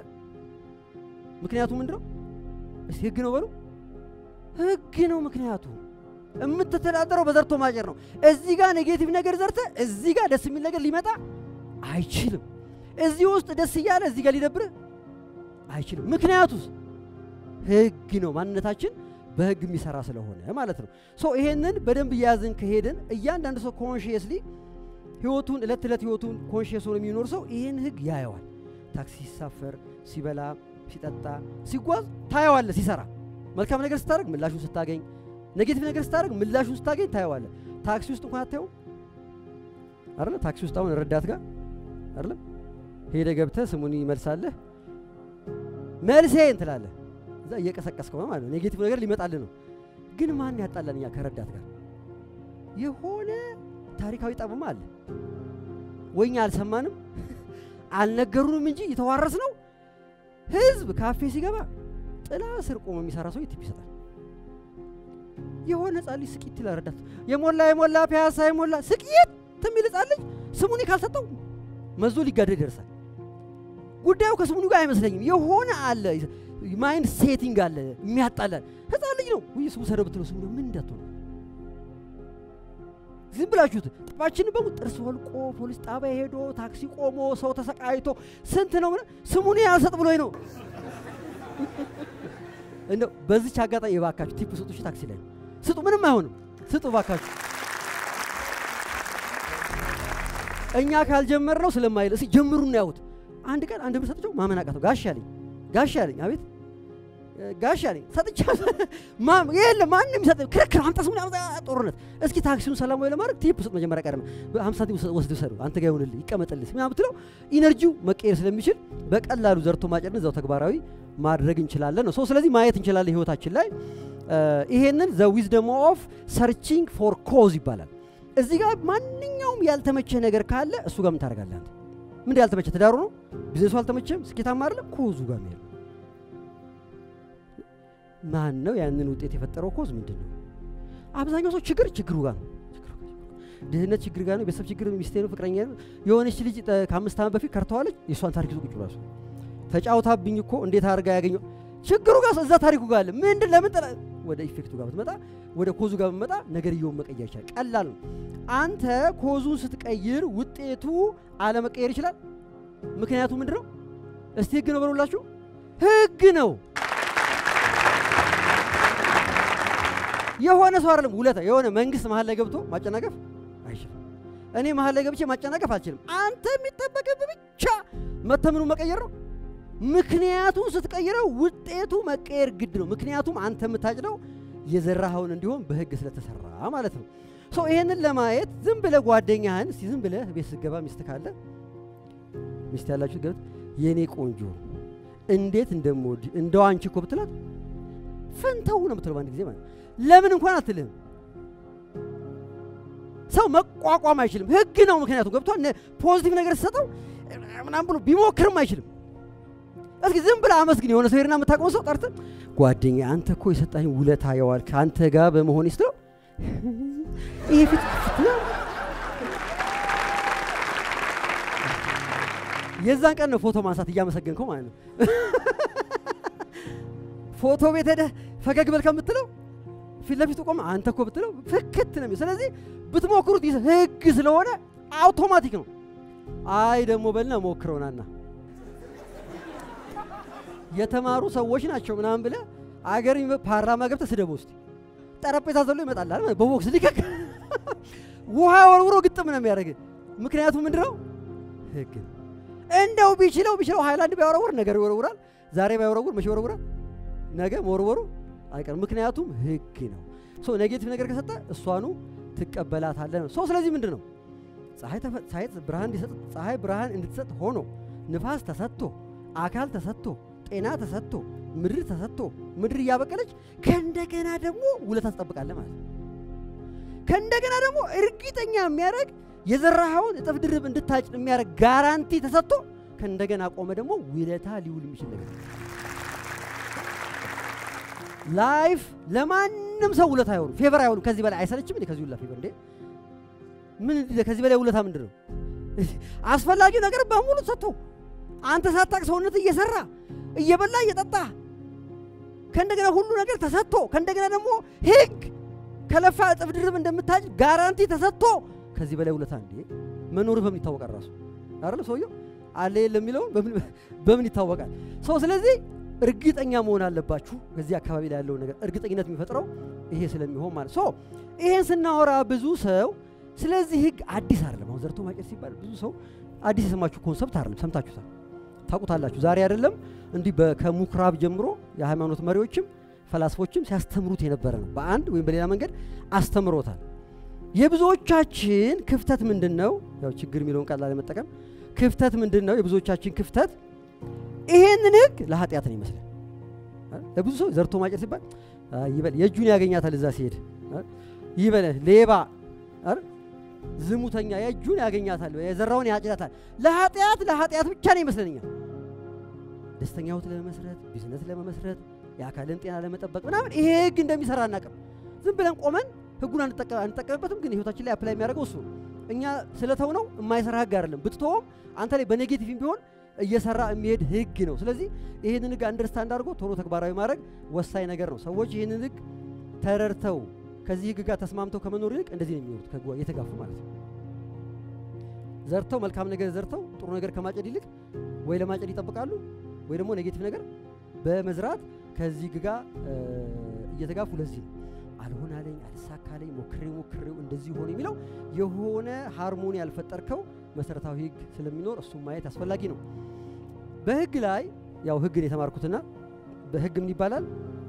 ምክንያቱ ምንድን ነው? እስቲ ህግ ነው በሉ። ህግ ነው ምክንያቱ። የምትተዳደረው በዘርቶ ማጨር ነው። እዚህ ጋር ኔጌቲቭ ነገር ዘርተ እዚህ ጋር ደስ የሚል ነገር ሊመጣ አይችልም። እዚህ ውስጥ ደስ እያለ እዚህ ጋር ሊደብርህ አይችልም። ምክንያቱስ ህግ ነው። ማንነታችን በህግ የሚሰራ ስለሆነ ማለት ነው። ሶ ይሄንን በደንብ እያያዝን ከሄድን እያንዳንዱ ሰው ኮንሽየስሊ ህይወቱን እለት እለት ህይወቱን ኮንሽየስ ሆኖ የሚኖር ሰው ይህን ህግ ያየዋል። ታክሲ ሲሳፈር፣ ሲበላ፣ ሲጠጣ፣ ሲጓዝ ታየዋለ። ሲሰራ መልካም ነገር ስታደርግ ምላሹን ስታገኝ፣ ኔጌቲቭ ነገር ስታደርግ ምላሹን ስታገኝ ታየዋለ። ታክሲ ውስጥ እንኳን አታየው አይደለ? ታክሲ ውስጥ አሁን ረዳት ጋር አይደለም ሄደ ገብተህ ስሙን ይመልሳለህ መልሴን ትላለህ። እዛ እየቀሰቀስከው ነው ማለት ነው። ኔጌቲቭ ነገር ሊመጣልህ ነው። ግን ማን ያጣላን እኛ ከረዳት ጋር የሆነ ታሪካዊ ጠብማ አለ ወይኛ አልሰማንም አልነገሩንም እንጂ የተዋረስ ነው። ህዝብ ካፌ ሲገባ ጥላ ስር ቆሞ የሚሰራ ሰው ቲፕ ይሰጣል። የሆነ ህጻን ልጅ ስቂት ይላል ረዳት የሞላ የሞላ ፒያሳ የሞላ ስቅየት የሚል ህጻን ልጅ ስሙኒ ካልሰጠው መዞ ሊጋደል ይደርሳል። ጉዳዩ ከስሙኒ ጋር አይመስለኝም። የሆነ አለ ማይንድ ሴቲንግ አለ የሚያጣላል። ህፃን ልጅ ነው ውይ ስሙ ሰደው ብትለው ስሙ ምን እንዳትሆነ ዝም ብላችሁት ጠባችን በሙሉ ጥርስ ወልቆ ፖሊስ ጣቢያ ሄዶ ታክሲ ቆሞ ሰው ተሰቃይቶ ስንት ነው ምናምን ስሙን ያልሰጥ ብሎኝ ነው። እንደው በዚች አጋጣሚ የባካችሁ ቲፕ ስጡ። እሺ ታክሲ ላይ ስጡ፣ ምንም አይሆንም። ስጡ ባካችሁ። እኛ ካልጀመር ነው ስለማይል እስኪ ጀምሩና ያውት። አንድ ቀን አንድ ብር ሰጥቼው ማመን አቃተው። ጋሽ አለኝ ጋሽ አለኝ አቤት ጋሽ አለኝ ሰጥቻ ማም የለም ማንም ይሰጥ ክርክር አምጣ ስሙን አምጣ ጦርነት። እስኪ ታክሲውን ሰላማዊ ለማድረግ ቲፕ ስጥ መጀመሪያ ቀደም በ50 ሳንቲም ወስድ ሰዱ አንተ ጋር ይሆንልህ ይቀመጥልህ ምናምን ብትለው ኢነርጂው መቀየር ስለሚችል በቀላሉ ዘርቶ ማጨድን እዛው ተግባራዊ ማድረግ እንችላለን ነው። ስለዚህ ማየት እንችላለን ህይወታችን ላይ ይሄንን ዘ ዊዝደም ኦፍ ሰርቺንግ ፎር ኮዝ ይባላል። እዚህ ጋር ማንኛውም ያልተመቸ ነገር ካለ እሱ ጋር ምን ታደርጋለህ አንተ? ምን ያልተመቸ ትዳሩ ነው፣ ቢዝነሱ አልተመቸም፣ ስኬታማ አይደለም፣ ኮዙ ጋር ነው ማን ነው ያንን ውጤት የፈጠረው? ኮዝ ምንድን ነው? አብዛኛው ሰው ችግር ችግሩ ጋር ነው። ድህነት ችግር ጋር ነው። ቤተሰብ ችግር፣ ሚስቴ ነው፣ ፍቅረኛ ነው። የሆነች ልጅ ከአምስት ዓመት በፊት ከርተዋለች። የእሷን ታሪክ ይዞ ቁጭ ብሏል። ተጫውታብኝ እኮ እንዴት አድርጋ ያገኘው ችግሩ ጋር እዛ ታሪኩ ጋር አለ። ምንድን ለምን ጠላ ወደ ኢፌክቱ ጋር ብትመጣ ወደ ኮዙ ጋር ብትመጣ ነገርየውን መቀየር ይችላል። ቀላል ነው። አንተ ኮዙን ስትቀይር ውጤቱ አለመቀየር ይችላል። ምክንያቱ ምንድን ነው? እስቲ ህግ ነው በሉላችሁ። ህግ ነው። የሆነ ሰው አይደለም ውለታ የሆነ መንግስት መሀል ላይ ገብቶ ማጨናገፍ አይችልም። እኔ መሀል ላይ ገብቼ ማጨናገፍ አልችልም። አንተ የሚጠበቅብህ ብቻ መተምኑ መቀየር ነው። ምክንያቱም ስትቀይረው ውጤቱ መቀየር ግድ ነው። ምክንያቱም አንተ የምታጭደው የዘራኸውን እንዲሆን በህግ ስለተሰራ ማለት ነው። ሰው ይሄንን ለማየት ዝም ብለህ ጓደኛህን እስቲ ዝም ብለህ ቤት ስትገባ ሚስት ካለ ሚስት ያላችሁ ገብት የእኔ ቆንጆ እንዴት እንደምወድ እንደው አንቺ እኮ ብትላት ፈንተው ነው የምትለው በአንድ ጊዜ ማለት ለምን እንኳን አትልህም። ሰው መቋቋም አይችልም። ህግ ነው። ምክንያቱም ገብቷል። ፖዚቲቭ ነገር ሲሰጠው ምናምን ብሎ ቢሞክርም አይችልም። እስኪ ዝም ብለህ አመስግን። የሆነ ሰው ሄድና የምታውቀው ሰው ጠርተህ ጓደኛ አንተ እኮ የሰጣኝ ውለታ የዋል ከአንተ ጋር በመሆን ስትለው ይሄ ፊት የዛን ቀን ነው ፎቶ ማንሳት እያመሰገንከው ማለት ነው። ፎቶ ቤት ሄደህ ፈገግ በል ከምትለው ፊት ለፊቱ ቆመ አንተ እኮ ብትለው ፍክት ነው። ስለዚህ ብትሞክሩት ህግ ስለሆነ አውቶማቲክ ነው። አይ ደግሞ በልና ሞክረውናና የተማሩ ሰዎች ናቸው ምናምን ብለህ አገር ፓርላማ ገብተህ ስደበው እስቲ ጠረጴዛ ዘሎ ይመጣልሃል በቦክስ ሊከክ ውሃ ወርውሮ ግጥም ነው የሚያደርግ። ምክንያቱም ምንድን ነው ህግ እንደው ቢችለው ቢችለው ሃይላንድ ቢያወረውር ነገር ይወረውራል። ዛሬ ባይወረውር መቼ ይወረውራል? ነገ መወርወሩ አይቀርም። ምክንያቱም ህግ ነው። ሶ ኔጌቲቭ ነገር ከሰጠ እሷኑ ትቀበላታለህ ነው። ሶ ስለዚህ ምንድን ነው ፀሐይ ብርሃን እንዲሰጥ ፀሐይ ብርሃን እንድትሰጥ ሆኖ ንፋስ ተሰጥቶ አካል ተሰጥቶ ጤና ተሰጥቶ ምድር ተሰጥቶ ምድር እያበቀለች ከእንደገና ደግሞ ውለታ ትጠብቃለህ ማለት ነው። ከእንደገና ደግሞ እርግጠኛ የሚያደርግ የዘራኸውን እጥፍ ድርብ እንድታጭድ የሚያደርግ ጋራንቲ ተሰጥቶ ከእንደገና ቆመ ደግሞ ውለታ ሊውል የሚችል ነገር ላይፍ ለማንም ሰው ውለታ አይሆንም፣ ፌቨር አይሆንም። ከዚህ በላይ አይሰለችም እንዴ? ከዚህ ሁላ ፌቨር እንዴ? ምን ከዚህ በላይ ውለታ ምንድን ነው? አስፈላጊው ነገር በሙሉ ተሰጥቶ አንተ ሳታቅ ሰውነት እየሰራ እየበላ እየጠጣ ከእንደገና ሁሉ ነገር ተሰጥቶ ከእንደገና ደግሞ ህግ ከለፋ እጥፍ ድርብ እንደምታጭ ጋራንቲ ተሰጥቶ ከዚህ በላይ ውለታ እንዴ? መኖር በምን ይታወቃል? ራሱ አይደለም ሰውየው አለ የለም የሚለውን በምን ይታወቃል? ሰው ስለዚህ እርግጠኛ መሆን አለባችሁ። በዚህ አካባቢ ላይ ያለውን ነገር እርግጠኝነት የሚፈጥረው ይሄ ስለሚሆን ማለት ሶ ይሄን ስናወራ ብዙ ሰው ስለዚህ ህግ አዲስ አይደለም። አሁን ዘርቶ ማጨድ ሲባል ብዙ ሰው አዲስ የሰማችሁ ኮንሰፕት አይደለም፣ ሰምታችሁታል፣ ታውቁታላችሁ። ዛሬ አይደለም እንዲህ ከምኩራብ ጀምሮ የሃይማኖት መሪዎችም ፈላስፎችም ሲያስተምሩት የነበረ ነው። በአንድ ወይም በሌላ መንገድ አስተምሮታል። የብዙዎቻችን ክፍተት ምንድን ነው? ያው ችግር የሚለውን ቃል ላለመጠቀም ክፍተት ምንድን ነው? የብዙዎቻችን ክፍተት ይሄንን ህግ ለኃጢአት ነው ይመስላል። ለብዙ ሰው ዘርቶ ማጨድ ሲባል ይበል የእጁን ያገኛታል እዛ ሲሄድ ይበል ሌባ ዝሙተኛ የእጁን ያገኛታል የዘራውን ያጭዳታል። ለኃጢአት ለኃጢአት ብቻ ነው ይመስለኛል። ደስተኛ ህይወት ለመመስረት ቢዝነስ ለመመስረት የአካልን ጤና ለመጠበቅ ምናምን ይሄ ህግ እንደሚሰራ አናውቅም። ዝም ብለን ቆመን ህጉን አንጠቀምበትም፣ ግን ህይወታችን ላይ አፕላይ የሚያደርገው እሱ ነው። እኛ ስለተው ነው የማይሰራ ህግ አይደለም። ብትተውም አንተ ላይ በኔጌቲቭም ቢሆን እየሰራ የሚሄድ ህግ ነው። ስለዚህ ይህንን ህግ አንደርስታንድ አድርጎ ቶሎ ተግባራዊ ማድረግ ወሳኝ ነገር ነው። ሰዎች ይህንን ህግ ተረድተው ከዚህ ህግ ጋር ተስማምተው ከመኖር ይልቅ እንደዚህ ነው የሚኖሩት፣ ከህጉ እየተጋፉ ማለት ነው። ዘርተው መልካም ነገር ዘርተው ጥሩ ነገር ከማጨድ ይልቅ ወይ ለማጨድ ይጠብቃሉ ወይ ደግሞ ኔጌቲቭ ነገር በመዝራት ከዚህ ህግ ጋር እየተጋፉ ለዚህ ነው አልሆን አለኝ አልሳካለኝ ሞክሬው ሞክሬው እንደዚህ ሆነ የሚለው የሆነ ሃርሞኒ ያልፈጠርከው መሰረታዊ ህግ ስለሚኖር እሱም ማየት አስፈላጊ ነው። በህግ ላይ ያው ህግን የተማርኩትና በህግ ምን ይባላል?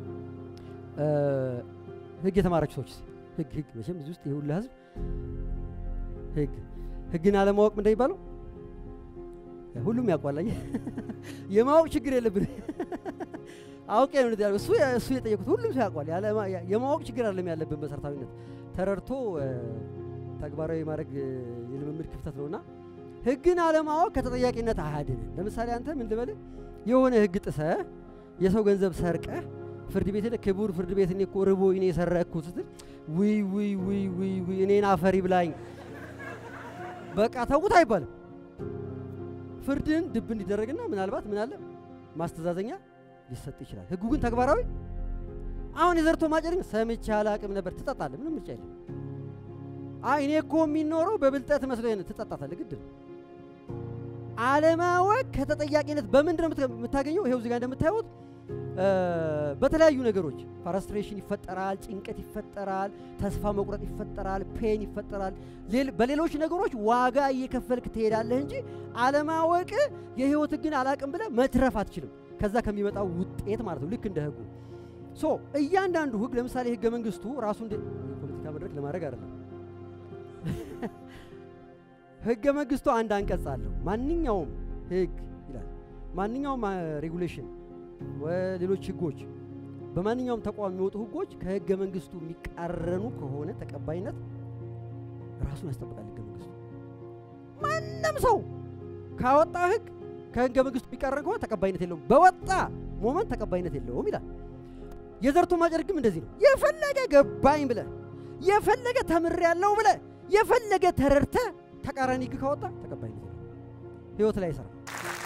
ህግ የተማራችሁ ሰዎች ህግ ህግ መቼም እዚህ ውስጥ የሁላ ህዝብ ህግ ህግን አለማወቅ ምን እንደሚባለው ሁሉም ያውቋል። የማወቅ ችግር የለብን። አውቄ ነው ያለው እሱ እሱ የጠየቁት ሁሉም ሰው ያውቋል። የማወቅ ችግር አይደለም ያለብን መሰረታዊነት ተረድቶ ተግባራዊ ማድረግ የልምምድ ክፍተት ነውና ህግን አለማወቅ ከተጠያቂነት አያድንም። ለምሳሌ አንተ ምን ልበልህ የሆነ ህግ ጥሰህ የሰው ገንዘብ ሰርቀህ ፍርድ ቤት ሄደህ ክቡር ፍርድ ቤት እኔ እኮ ርቦ እኔ የሰረቅኩ ስትል ውይ ውይ ውይ ውይ ውይ እኔን አፈሪ ብላኝ በቃ ተውት አይባልም። ፍርድን ድብ እንዲደረግና ምናልባት ምን አለ ማስተዛዘኛ ሊሰጥ ይችላል። ህጉ ግን ተግባራዊ አሁን የዘርቶ ማጨድ ግን ሰምቼ አላቅም ነበር ትጠጣለህ። ምንም ምርጫ የለም። አይ እኔ እኮ የሚኖረው በብልጠት መስሎ ትጠጣታለህ። ግድ ነው። አለማወቅ ከተጠያቂነት በምንድን ነው የምታገኘው? ይሄው እዚህ ጋር እንደምታዩት በተለያዩ ነገሮች ፍራስትሬሽን ይፈጠራል፣ ጭንቀት ይፈጠራል፣ ተስፋ መቁረጥ ይፈጠራል፣ ፔን ይፈጠራል። በሌሎች ነገሮች ዋጋ እየከፈልክ ትሄዳለህ እንጂ አለማወቅ የህይወት ግን አላቅም ብለህ መትረፍ አትችልም። ከዛ ከሚመጣው ውጤት ማለት ነው። ልክ እንደ ህጉ ሶ እያንዳንዱ ህግ ለምሳሌ ህገ መንግስቱ ራሱ እንደ የፖለቲካ መድረክ ለማድረግ አይደለም። ህገ መንግስቱ አንድ አንቀጽ አለው። ማንኛውም ህግ ይላል ማንኛውም ሬጉሌሽን ሌሎች ህጎች በማንኛውም ተቋም የሚወጡ ህጎች ከህገ መንግስቱ የሚቃረኑ ከሆነ ተቀባይነት ራሱን ያስጠብቃል። ህገ መንግስቱ ማንም ሰው ካወጣ ህግ ከህገ መንግስቱ የሚቃረን ከሆነ ተቀባይነት የለውም። በወጣ ሞመንት ተቀባይነት የለውም ይላል። የዘርቶ ማጨድ ህግም እንደዚህ ነው። የፈለገ ገባኝ ብለ የፈለገ ተምር ያለው ብለ የፈለገ ተረድተ ተቃራኒ ህግ ካወጣ ተቀባይነት የለውም። ህይወት ላይ ይሰራ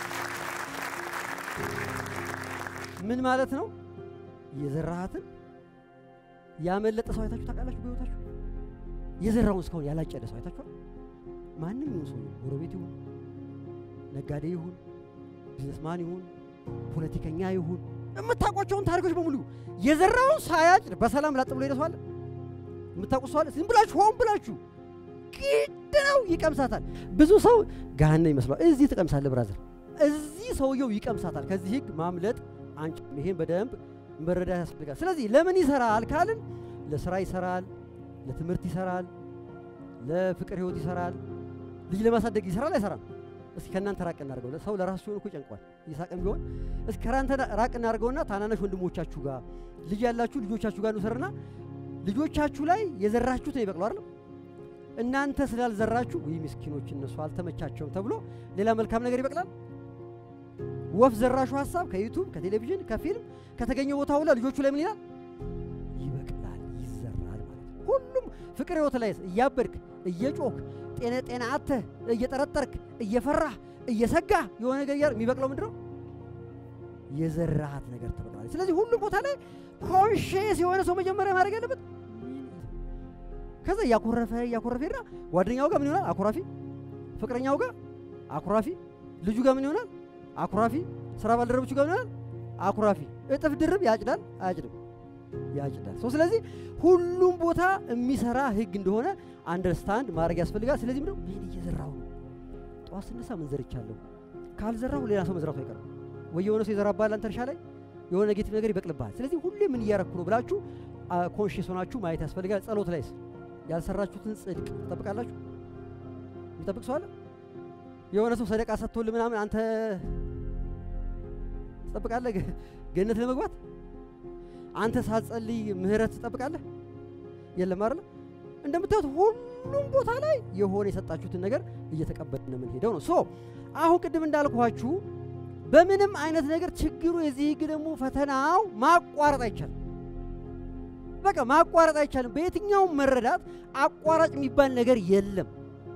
ምን ማለት ነው? የዘራሃትን ያመለጠ ሰው አይታችሁ ታውቃላችሁ? በህይወታችሁ የዘራውን እስካሁን ያላጨደ ሰው አይታችኋል? ማንም ይሁን ሰው ጎረቤት ይሁን ነጋዴ ይሁን ቢዝነስማን ይሁን ፖለቲከኛ ይሁን የምታውቋቸውን ታሪኮች በሙሉ የዘራውን ሳያጭድ በሰላም ላጥ ብሎ ይደሰዋል። የምታውቁ ሰዋል። ዝም ብላችሁ ሆን ብላችሁ ግድ ነው ይቀምሳታል። ብዙ ሰው ገሃነም ይመስለዋል። እዚህ ትቀምሳለህ ብራዘር፣ እዚህ ሰውየው ይቀምሳታል። ከዚህ ህግ ማምለጥ አንቺ ይሄን በደንብ መረዳት ያስፈልጋል። ስለዚህ ለምን ይሰራል ካልን ለስራ ይሰራል፣ ለትምህርት ይሰራል፣ ለፍቅር ህይወት ይሰራል፣ ልጅ ለማሳደግ ይሰራል። አይሰራም? እስኪ ከእናንተ ራቅ እናድርገው። ሰው ለራሱ ሲሆን እኮ ይጨንቋል። ይሳቅም ቢሆን እስኪ ከራንተ ራቅ እናድርገውና ታናናሽ ወንድሞቻችሁ ጋር ልጅ ያላችሁ ልጆቻችሁ ጋር እንውሰርና ልጆቻችሁ ላይ የዘራችሁት ነው ይበቅሉ አይደለም። እናንተ ስላልዘራችሁ ወይ ምስኪኖች እነሱ አልተመቻቸውም ተብሎ ሌላ መልካም ነገር ይበቅላል። ወፍ ዘራሹ ሀሳብ ከዩቱብ ከቴሌቪዥን ከፊልም ከተገኘ ቦታ ሁላ ልጆቹ ላይ ምን ይላል? ይበቅላል፣ ይዘራል ማለት ነው። ሁሉም ፍቅር ህይወት ላይ እያበድክ እየጮክ ጤና ጤና አተህ እየጠረጠርክ እየፈራህ እየሰጋህ የሆነ ነገር እያር የሚበቅለው ምንድን ነው? የዘራሃት ነገር ትበቅላለች። ስለዚህ ሁሉም ቦታ ላይ ኮንሽስ የሆነ ሰው መጀመሪያ ማድረግ ያለበት ከዛ እያኮረፈ እያኮረፈ ሄዳ ጓደኛው ጋር ምን ይሆናል? አኩራፊ። ፍቅረኛው ጋር አኩራፊ። ልጁ ጋር ምን ይሆናል? አኩራፊ። ስራ ባልደረቦቹ ጋር ምን ይሆናል? አኩራፊ። እጥፍ ድርብ ያጭዳል አያጭድም? ያጭዳል። ሰው ስለዚህ ሁሉም ቦታ የሚሰራ ህግ እንደሆነ አንደርስታንድ ማድረግ ያስፈልጋል። ስለዚህ ምንድነው ምን እየዘራሁ ነው? ጠዋት ስነሳ ምን ዘርቻለሁ? ካልዘራሁ ሌላ ሰው መዝራቱ አይቀርም ወይ የሆነ ሰው ይዘራብሃል አንተ እርሻ ላይ የሆነ ኔጌቲቭ ነገር ይበቅልብሃል። ስለዚህ ሁሌ ምን እያረኩ ነው ብላችሁ ኮንሽስ ሆናችሁ ማየት ያስፈልጋል። ጸሎት ላይስ ያልሰራችሁትን ጽድቅ ትጠብቃላችሁ? የሚጠብቅ ሰው አለ? የሆነ ሰው ሰደቃ ሰጥቶልህ ምናምን አንተ ትጠብቃለህ ገነት ለመግባት? አንተ ሳትጸልይ ምህረት ትጠብቃለህ? የለም አይደለ? እንደምታዩት ሁሉም ቦታ ላይ የሆነ የሰጣችሁትን ነገር እየተቀበልን ነው የምንሄደው ነው። ሶ አሁን ቅድም እንዳልኳችሁ በምንም አይነት ነገር ችግሩ የዚህ ህግ ደግሞ ፈተናው ማቋረጥ አይቻልም። በቃ ማቋረጥ አይቻልም። በየትኛውም መረዳት አቋራጭ የሚባል ነገር የለም።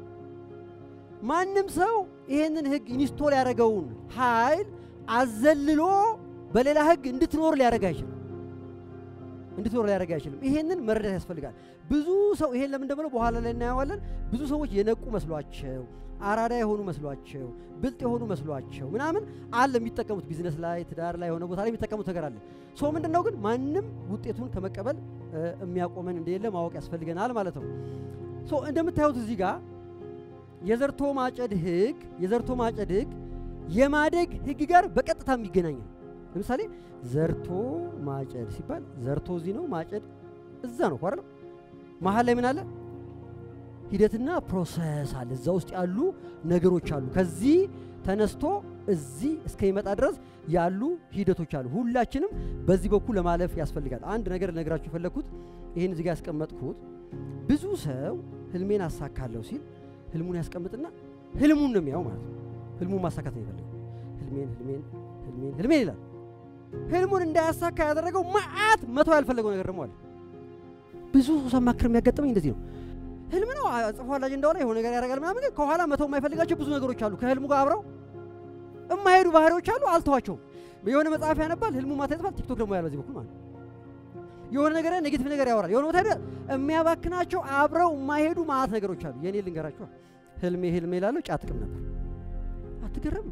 ማንም ሰው ይሄንን ህግ ኢንስቶል ያደረገውን ኃይል አዘልሎ በሌላ ህግ እንድትኖር ሊያደርግ አይችልም። እንድትኖር ሊያደርግ አይችልም። ይሄንን መረዳት ያስፈልጋል። ብዙ ሰው ይሄን ለምን እንደምለው በኋላ ላይ እናየዋለን። ብዙ ሰዎች የነቁ መስሏቸው አራዳ የሆኑ መስሏቸው ብልጥ የሆኑ መስሏቸው ምናምን አለ የሚጠቀሙት ቢዝነስ ላይ ትዳር ላይ የሆነ ቦታ ላይ የሚጠቀሙት ነገር አለ። ሶ ምንድን ነው ግን ማንም ውጤቱን ከመቀበል የሚያቆመን እንደሌለ ማወቅ ያስፈልገናል ማለት ነው። ሶ እንደምታዩት እዚህ ጋር የዘርቶ ማጨድ ህግ የዘርቶ ማጨድ ህግ የማደግ ህግ ጋር በቀጥታ የሚገናኝ ነው። ለምሳሌ ዘርቶ ማጨድ ሲባል ዘርቶ እዚህ ነው፣ ማጨድ እዛ ነው አይደል? መሀል ላይ ምን አለ? ሂደትና ፕሮሰስ አለ። እዛ ውስጥ ያሉ ነገሮች አሉ። ከዚህ ተነስቶ እዚህ እስከሚመጣ ድረስ ያሉ ሂደቶች አሉ። ሁላችንም በዚህ በኩል ለማለፍ ያስፈልጋል። አንድ ነገር ልነግራችሁ የፈለግኩት ይህን እዚህ ጋር ያስቀመጥኩት ብዙ ሰው ህልሜን አሳካለሁ ሲል ህልሙን ያስቀምጥና ህልሙን ነው የሚያው ማለት ነው። ህልሙን ማሳካት ነው የፈለገው። ህልሜን ህልሜን ህልሜን ህልሜን ይላል። ህልሙን እንዳያሳካ ያደረገው መዓት መተው ያልፈለገው ነገር ደግሞ አለ። ብዙ ሰው ሳማክር የሚያጋጥመኝ እንደዚህ ነው። ህልም ነው ጽፏል አጀንዳው ላይ የሆነ ነገር ያደርጋል ምናምን፣ ከኋላ መተው የማይፈልጋቸው ብዙ ነገሮች አሉ። ከህልሙ ጋር አብረው የማይሄዱ ባህሪዎች አሉ። አልተዋቸውም። የሆነ መጽሐፍ ያነባል፣ ህልሙ ማታ ይጽፋል። ቲክቶክ ደግሞ ያለ በዚህ በኩል ማለት የሆነ ነገር ኔጌቲቭ ነገር ያወራል። የሆነ ቦታ የሚያባክናቸው አብረው የማይሄዱ ማአት ነገሮች አሉ። የኔ ልንገራቸው፣ ህልሜ ህልሜ ላለው ጫት ጥቅም ነበር። አትገረም?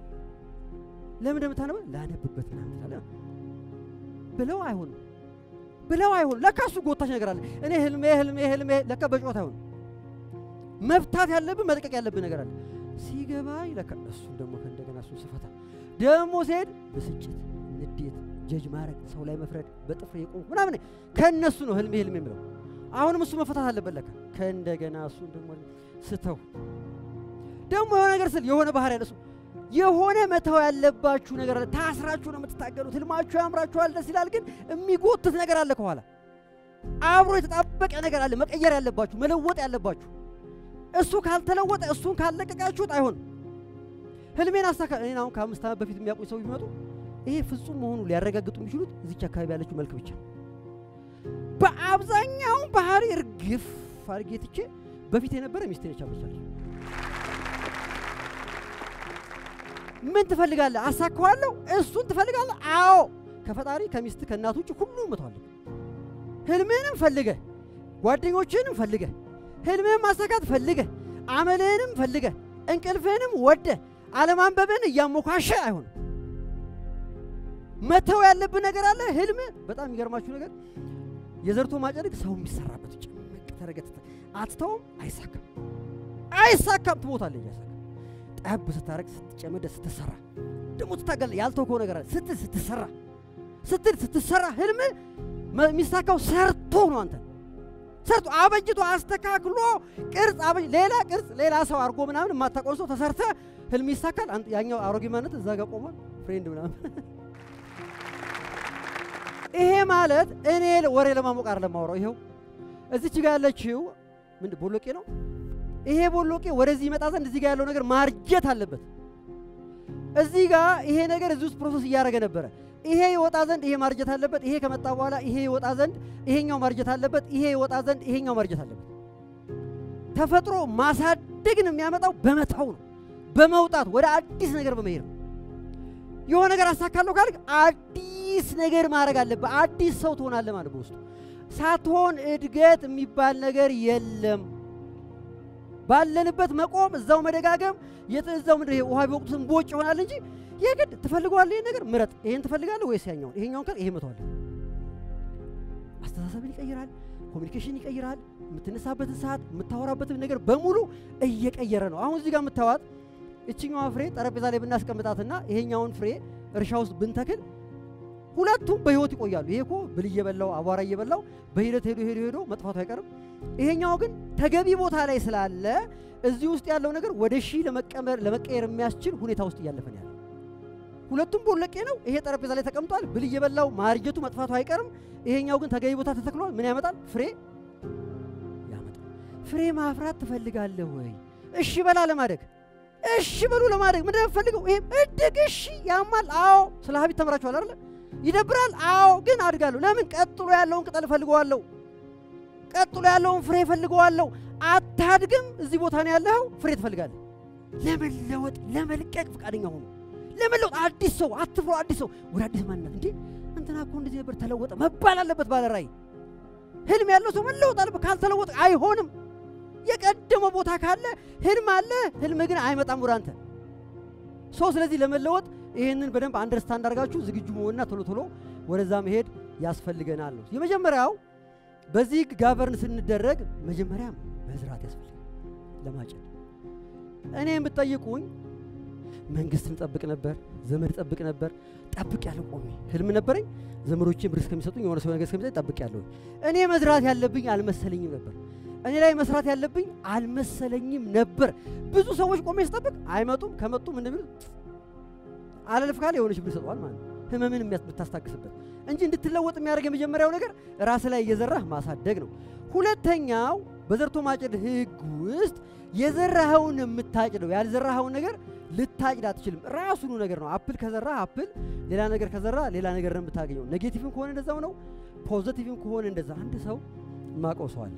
ለምን እንደምታነበው ላነብበት ምናምን ትላለህ ብለው አይሆንም ብለው አይሆንም። ለካ እሱ ጎታች ነገር አለ። እኔ ህልሜ ህልሜ ህልሜ ለካ በጨዋታ አይሆንም። መፍታት ያለብን መልቀቅ ያለብን ነገር አለ። ሲገባኝ ለካ እሱን ደግሞ ከእንደገና እሱን ስፈታ ደግሞ ሲሄድ ብስጭት፣ ንዴት፣ ጀጅ ማድረግ፣ ሰው ላይ መፍረድ፣ በጥፍሬ የቆምኩ ምናምን ከእነሱ ነው ህልሜ ህልሜ የምለው። አሁንም እሱ መፈታት አለበት ለካ ከእንደገና እሱን ደግሞ ስተው ደግሞ የሆነ ነገር ስል የሆነ ባህር ያለ እሱ የሆነ መተው ያለባችሁ ነገር አለ። ታስራችሁ ነው የምትታገሉት። ህልማችሁ ያምራችኋል፣ ደስ ይላል፣ ግን የሚጎትት ነገር አለ ከኋላ አብሮ የተጣበቀ ነገር አለ። መቀየር ያለባችሁ መለወጥ ያለባችሁ እሱ ካልተለወጠ እሱን ካለቀቃችሁት አይሆንም። ህልሜን አሳካ እኔ አሁን ከአምስት ዓመት በፊት የሚያውቁኝ ሰው ቢመጡ ይሄ ፍጹም መሆኑ ሊያረጋግጡ የሚችሉት እዚች አካባቢ ያለችው መልክ ብቻ። በአብዛኛውን ባህሪ እርግፍ አድርጌ ትቼ በፊት የነበረ ሚስቴ ነች አመቻለች። ምን ትፈልጋለህ? አሳካዋለሁ። እሱን ትፈልጋለህ? አዎ። ከፈጣሪ ከሚስት ከእናት ውጭ ሁሉም መተዋለሁ። ህልምህንም ፈልገህ ጓደኞችህንም ፈልገህ ህልምህን ማሳካት ፈልገህ አመልህንም ፈልገህ እንቅልፍህንም ወደህ አለማንበብህን እያሞካሸ አይሆንም። መተው ያለብህ ነገር አለ። ህልም በጣም የሚገርማችሁ ነገር የዘርቶ ማጨድግ ሰው የሚሰራበት ጭምቅ ተረገት አትተውም፣ አይሳካም፣ አይሳካም። ትሞታለህ እያሳካ ጠብ ስታረግ ስትጨመደ ስትሰራ ደግሞ ትታገል ያልተውከው ነገር አለ። ስትል ስትሰራ ስትል ስትሰራ ህልም የሚሳካው ሰርቶ ነው። አንተ ሰርቶ አበጅቶ አስተካክሎ ቅርጽ አበጅ ሌላ ቅርጽ ሌላ ሰው አድርጎ ምናምን የማታውቀው ሰው ተሰርተ ህልም ይሳካል። ያኛው አሮጌ ማነት እዛ ጋር ቆሟል። ፍሬንድ ምናምን ይሄ ማለት እኔ ወሬ ለማሞቅ አይደለም የማወራው። ይኸው እዚች ጋር ያለችው ምንድን ቦሎቄ ነው። ይሄ ቦሎቄ ወደዚህ ይመጣ ዘንድ እዚህ ጋር ያለው ነገር ማርጀት አለበት። እዚህ ጋር ይሄ ነገር እዚህ ውስጥ ፕሮሰስ እያደረገ ነበረ። ይሄ ይወጣ ዘንድ ይሄ ማርጀት አለበት። ይሄ ከመጣ በኋላ ይሄ ይወጣ ዘንድ ይሄኛው ማርጀት አለበት። ይሄ ይወጣ ዘንድ ይሄኛው ማርጀት አለበት። ተፈጥሮ ማሳደግን የሚያመጣው በመተው ነው፣ በመውጣት ወደ አዲስ ነገር በመሄድ ነው። የሆነ ነገር አሳካለሁ ካልክ አዲስ ነገር ማድረግ አለብህ። አዲስ ሰው ትሆናለህ ማለት በውስጡ ሳትሆን እድገት የሚባል ነገር የለም። ባለንበት መቆም፣ እዛው መደጋገም፣ እዛው ምንድን ይሄ ውሃ ቢወቅቱት እምቦጭ ይሆናል እንጂ የግድ ትፈልገዋለህ። ይሄን ነገር ምረጥ። ይሄን ትፈልጋለህ ወይስ ያኛውን? ይሄኛውን ካል ይሄ መተዋለህ። አስተሳሰብን ይቀይራል፣ ኮሚኒኬሽን ይቀይራል። የምትነሳበትን ሰዓት፣ የምታወራበትን ነገር በሙሉ እየቀየረ ነው። አሁን እዚህ ጋር የምታዋት እችኛዋ ፍሬ ጠረጴዛ ላይ ብናስቀምጣትና ይሄኛውን ፍሬ እርሻ ውስጥ ብንተክል ሁለቱም በህይወት ይቆያሉ። ይሄ እኮ ብል እየበላው አቧራ እየበላው በሂደት ሄዶ ሄዶ ሄዶ መጥፋቱ አይቀርም። ይሄኛው ግን ተገቢ ቦታ ላይ ስላለ እዚህ ውስጥ ያለው ነገር ወደ ሺህ ለመቀየር የሚያስችል ሁኔታ ውስጥ እያለፈን ያለ ሁለቱም ቦለቄ ነው። ይሄ ጠረጴዛ ላይ ተቀምጧል። ብል እየበላው ማርጀቱ መጥፋቱ አይቀርም። ይሄኛው ግን ተገቢ ቦታ ተተክሏል። ምን ያመጣል? ፍሬ ያመጣል። ፍሬ ማፍራት ትፈልጋለህ ወይ? እሺ በላ ለማደግ እሺ በሉ ለማድረግ ምንድን ነው የምፈልገው? ይሄም እድግ እሺ፣ ያማል። አዎ፣ ስለ ሀቢት ተምራችኋል አይደለ? ይደብራል። አዎ፣ ግን አድጋለሁ። ለምን? ቀጥሎ ያለውን ቅጠል እፈልገዋለሁ። ቀጥሎ ያለውን ፍሬ እፈልገዋለሁ። አታድግም። እዚህ ቦታ ነው ያለኸው። ፍሬ ትፈልጋለህ። ለመለወጥ ለመልቀቅ ፈቃደኛ ሆኑ። ለመለወጥ አዲስ ሰው አትፍሮ፣ አዲስ ሰው ወደ አዲስ ማንነት እንዴ አንተ እንትና እኮ እንደዚህ ነበር ተለወጠ መባል አለበት። ባለ ራእይ ህልም ያለው ሰው መለወጥ አለበት። ካልተለወጠ አይሆንም። የቀደመ ቦታ ካለ ህልም አለ፣ ህልም ግን አይመጣም ወደ አንተ ሰው። ስለዚህ ለመለወጥ ይህንን በደንብ አንደርስታንድ አድርጋችሁ ዝግጁ መሆንና ቶሎ ቶሎ ወደዛ መሄድ ያስፈልገናል ነው። የመጀመሪያው በዚህ ጋቨርን ስንደረግ መጀመሪያ መዝራት ያስፈልጋል ለማጨድ። እኔ የምትጠይቁኝ መንግስትን ጠብቅ ነበር፣ ዘመድ ጠብቅ ነበር። ጠብቅ ያለው ቆሜ ህልም ነበረኝ። ዘመዶቼ ብር እስከሚሰጡኝ የሆነ ሰው ነገር እስከሚሰጡኝ ጠብቅ ያለሁ እኔ መዝራት ያለብኝ አልመሰለኝም ነበር። እኔ ላይ መስራት ያለብኝ አልመሰለኝም ነበር። ብዙ ሰዎች ቆሜ ስጠብቅ አይመጡም። ከመጡም እንደሚሉት አለልፍ ካለ የሆነች ብር ይሰጠዋል ማለት ነው። ህመምን የምታስታግስበት እንጂ እንድትለወጥ የሚያደርግ የመጀመሪያው ነገር ራስ ላይ እየዘራህ ማሳደግ ነው። ሁለተኛው በዘርቶ ማጨድ ህግ ውስጥ የዘራኸውን የምታጭደው ያልዘራኸውን ነገር ልታጭድ አትችልም። ራሱኑ ነገር ነው። አፕል ከዘራ አፕል፣ ሌላ ነገር ከዘራ ሌላ ነገር ነው የምታገኘው። ኔጌቲቭም ከሆነ እንደዛው ነው፣ ፖዘቲቭም ከሆነ እንደዛ። አንድ ሰው የማውቀው ሰው አለ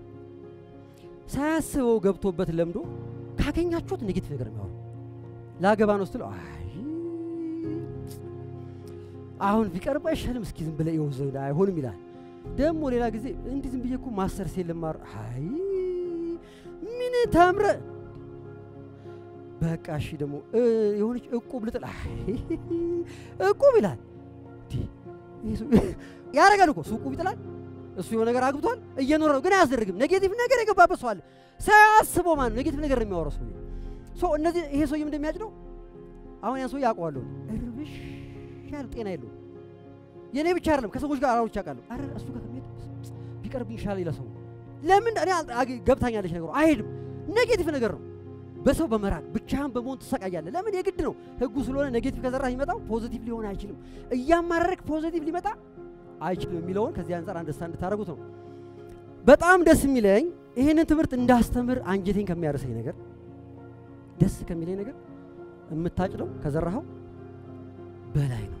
ሳያስበው ገብቶበት ለምዶ ካገኛችሁት ኔጌቲቭ ነገር የሚያወሩ ላገባ ነው ስትለው አይ አሁን ቢቀርብ አይሻልም? እስኪ ዝም ብለህ ይኸው ዘው አይሆንም ይላል። ደግሞ ሌላ ጊዜ እንዲህ ዝም ብዬ እኮ ማስተር ሴል ልማር አይ ምን ተምረ በቃ እሺ ደግሞ የሆነች እቁብ ልጥል እቁብ ይላል። ያደርጋል እኮ እሱ እቁብ ይጥላል። እሱ የሆነ ነገር አግብቷል እየኖረ ነው፣ ግን አያስደርግም። ኔጌቲቭ ነገር የገባበት ሰው አለ። ሳያስበው ማለት ነው ኔጌቲቭ ነገር የሚያወራው ሰው ሰው እነዚህ ይሄ ሰውዬም እንደሚያጭደው አሁን ያን ሰው ያውቀዋለሁ። እርብሽ ያለ ጤና የለውም። የእኔ ብቻ አይደለም ከሰዎች ጋር አራሮች ያውቃለሁ። አረ እሱ ጋር ከሚሄድ ቢቀርብ ይሻላል ይላል ሰው። ለምን እኔ ገብታኛለች ነገሩ አይሄድም። ኔጌቲቭ ነገር ነው። በሰው በመራቅ ብቻህን በመሆን ትሰቃያለህ። ለምን የግድ ነው ህጉ ስለሆነ ኔጌቲቭ ከዘራ ሊመጣው ፖዚቲቭ ሊሆን አይችልም። እያማረርክ ፖዚቲቭ ሊመጣ አይችልም የሚለውን ከዚህ አንጻር አንደርስታንድ እንድታደርጉት ነው። በጣም ደስ የሚለኝ ይህንን ትምህርት እንዳስተምር አንጀቴን ከሚያርሰኝ ነገር ደስ ከሚለኝ ነገር የምታጭደው ከዘራኸው በላይ ነው።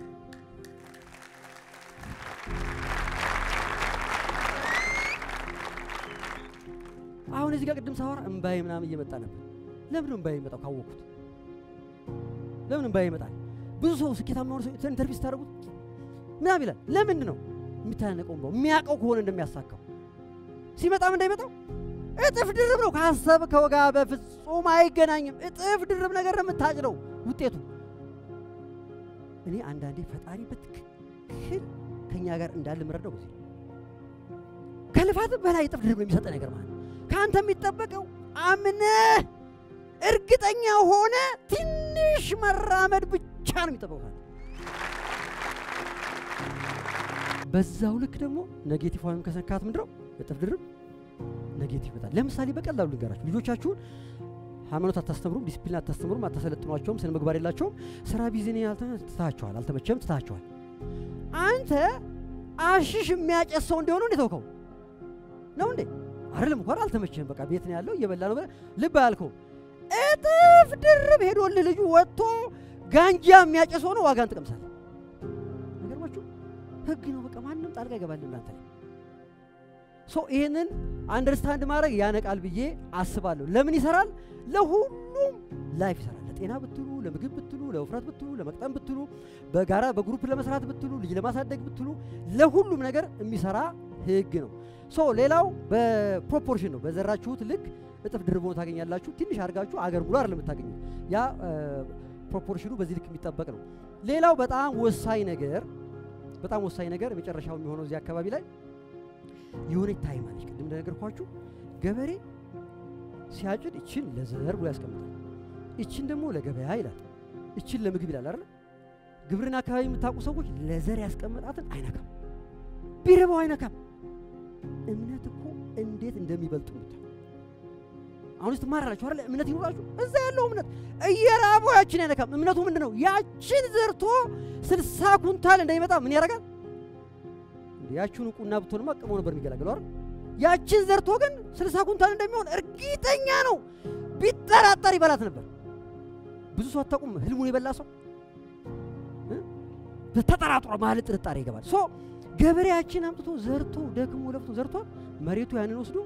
አሁን እዚህ ጋር ቅድም ሳወራ እምባዬ ምናምን እየመጣ ነበር። ለምን እምባዬ ይመጣው ካወቅኩት? ለምን እምባዬ ይመጣል? ብዙ ሰው ስኬታማ ሆነ ሰው ኢንተርቪው ስታደርጉት ምናምን ይላል። ለምንድን ነው የሚታነቀው? እምባው የሚያውቀው ከሆነ እንደሚያሳካው ሲመጣም እንዳይመጣው እጥፍ ድርብ ነው። ካሰብከው ጋር በፍጹም አይገናኝም። እጥፍ ድርብ ነገር ነው የምታጭደው ውጤቱ። እኔ አንዳንዴ ፈጣሪ በትክክል ከኛ ጋር እንዳለ ምረዳው ጊዜ ከልፋት በላይ እጥፍ ድርብ ነው የሚሰጠ ነገር ማለት ነው። ከአንተ የሚጠበቀው አምነህ እርግጠኛ ሆነ ትንሽ መራመድ ብቻ ነው የሚጠበቀው። በዛው ልክ ደግሞ ኔጌቲቭ ወይም ከሰካት ምንድነው እጥፍ ድርብ ኔጌቲቭ ይመጣል። ለምሳሌ በቀላሉ ልንገራችሁ፣ ልጆቻችሁን ሃይማኖት አታስተምሩም፣ ዲሲፕሊን አታስተምሩም፣ አታሰለጥኗቸውም፣ ስነ ምግባር የላቸውም፣ ስራ ቢዝኔ ትታቸዋል፣ አልተመቸም፣ ትታቸዋል። አንተ አሽሽ የሚያጨስ ሰው እንዲሆኑ እንዴ ተውከው ነው እንዴ? አይደለም እንኳን አልተመቸህም፣ በቃ ቤት ነው ያለው እየበላ ነው ብለህ ልብ አያልከው። እጥፍ ድርብ ሄዶልህ ልጁ ወጥቶ ጋንጃ የሚያጨስ ሆኖ ዋጋን ትቀምሳለህ። ነገርማችሁ ህግ ነው። በቃ ማንም ጣልቃ ይገባል እናንተ ላይ ሶ ይህንን አንደርስታንድ ማድረግ ያነቃል ብዬ አስባለሁ። ለምን ይሰራል? ለሁሉም ላይፍ ይሰራል። ለጤና ብትሉ፣ ለምግብ ብትሉ፣ ለውፍረት ብትሉ፣ ለመቅጠም ብትሉ፣ በጋራ በግሩፕ ለመስራት ብትሉ፣ ልጅ ለማሳደግ ብትሉ፣ ለሁሉም ነገር የሚሰራ ህግ ነው። ሶ ሌላው በፕሮፖርሽን ነው። በዘራችሁት ልክ እጥፍ ድርብ ሆኖ ታገኛላችሁ። ትንሽ አድርጋችሁ አገር ሙሉ አይደለም የምታገኙት። ያ ፕሮፖርሽኑ በዚህ ልክ የሚጠበቅ ነው። ሌላው በጣም ወሳኝ ነገር በጣም ወሳኝ ነገር የመጨረሻው የሚሆነው እዚህ አካባቢ ላይ የሆነች ታይም አለች። ቅድም እንደነገርኳችሁ ገበሬ ሲያጭድ እችን ለዘር ብሎ ያስቀምጣል፣ እችን ደግሞ ለገበያ ይላል፣ እችን ለምግብ ይላል አይደል? ግብርና አካባቢ የምታውቁ ሰዎች ለዘር ያስቀመጣትን አይነካም፣ ቢርበው አይነካም። እምነት እኮ እንዴት እንደሚበልጡ ምታ አሁን ስትማራላችሁ አይደል? እምነት ይኖራችሁ እዛ ያለው እምነት እየራበው ያችን አይነካም። እምነቱ ምንድን ነው? ያችን ዘርቶ ስልሳ ኩንታል እንዳይመጣ ምን ያደርጋል? ያችን ቁና ብትሆንማ ቅሞ ነበር የሚገላገለው አይደል? ያችን ዘርቶ ግን ስልሳ ኩንታል እንደሚሆን እርግጠኛ ነው። ቢጠራጠር ይበላት ነበር። ብዙ ሰው አታውቁም። ህልሙን የበላ ሰው ተጠራጥሮ ማለት ጥርጣሬ ይገባል። ሶ ገበሬያችን አምጥቶ ዘርቶ ደክሞ ለፍቶ ዘርቶ መሬቱ ያንን ወስዶ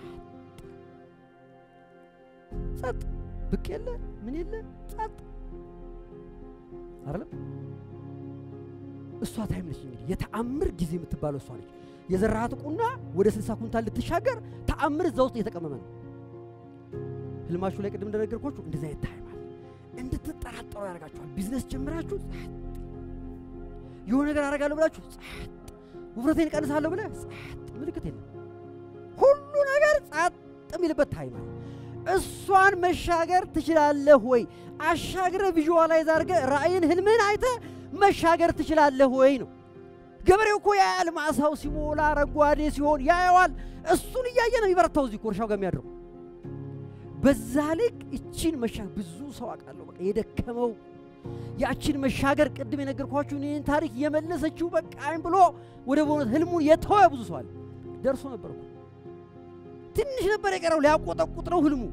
ጸጥ ብቅ የለ ምን የለ ጸጥ አይደለም። እሷ ታይም ነች። እንግዲህ የተአምር ጊዜ የምትባለው እሷ ነች። የዘራሃት ቁና ወደ ስልሳ ኩንታል ልትሻገር ተአምር እዛ ውስጥ እየተቀመመ ነው። ህልማችሁ ላይ ቅድም እንደነገርኳችሁ እንደዚህ አይነት ታይም አለ። እንድትጠራጠሩ ያደርጋችኋል። ቢዝነስ ጀምራችሁ ጸጥ፣ የሆነ ነገር አደርጋለሁ ብላችሁ ጸጥ፣ ውፍረቴን እቀንሳለሁ ብለህ ጸጥ፣ ምልክት የለም። ሁሉ ነገር ጸጥ የሚልበት ታይም አለ። እሷን መሻገር ትችላለህ ወይ? አሻግረ ቪዥዋላይዝ አድርገህ ራእይን ህልምህን አይተህ መሻገር ትችላለህ ወይ ነው። ገበሬው እኮ ያያል። ማሳው ሲሞላ አረንጓዴ ሲሆን ያየዋል። እሱን እያየ ነው የሚበረታው እዚህ እኮ እርሻው ጋር የሚያድረው። በዛ ልክ እቺን መሻገር ብዙ ሰው አውቃለሁ። በቃ የደከመው ያቺን መሻገር ቅድም የነገርኳችሁን ይህን ታሪክ የመለሰችው በቃኝ ብሎ ወደ በእውነት ህልሙን የተወ ብዙ ሰው አለ። ደርሶ ነበር እኮ ትንሽ ነበር የቀረው፣ ሊያቆጠቁጥ ነው ህልሙ።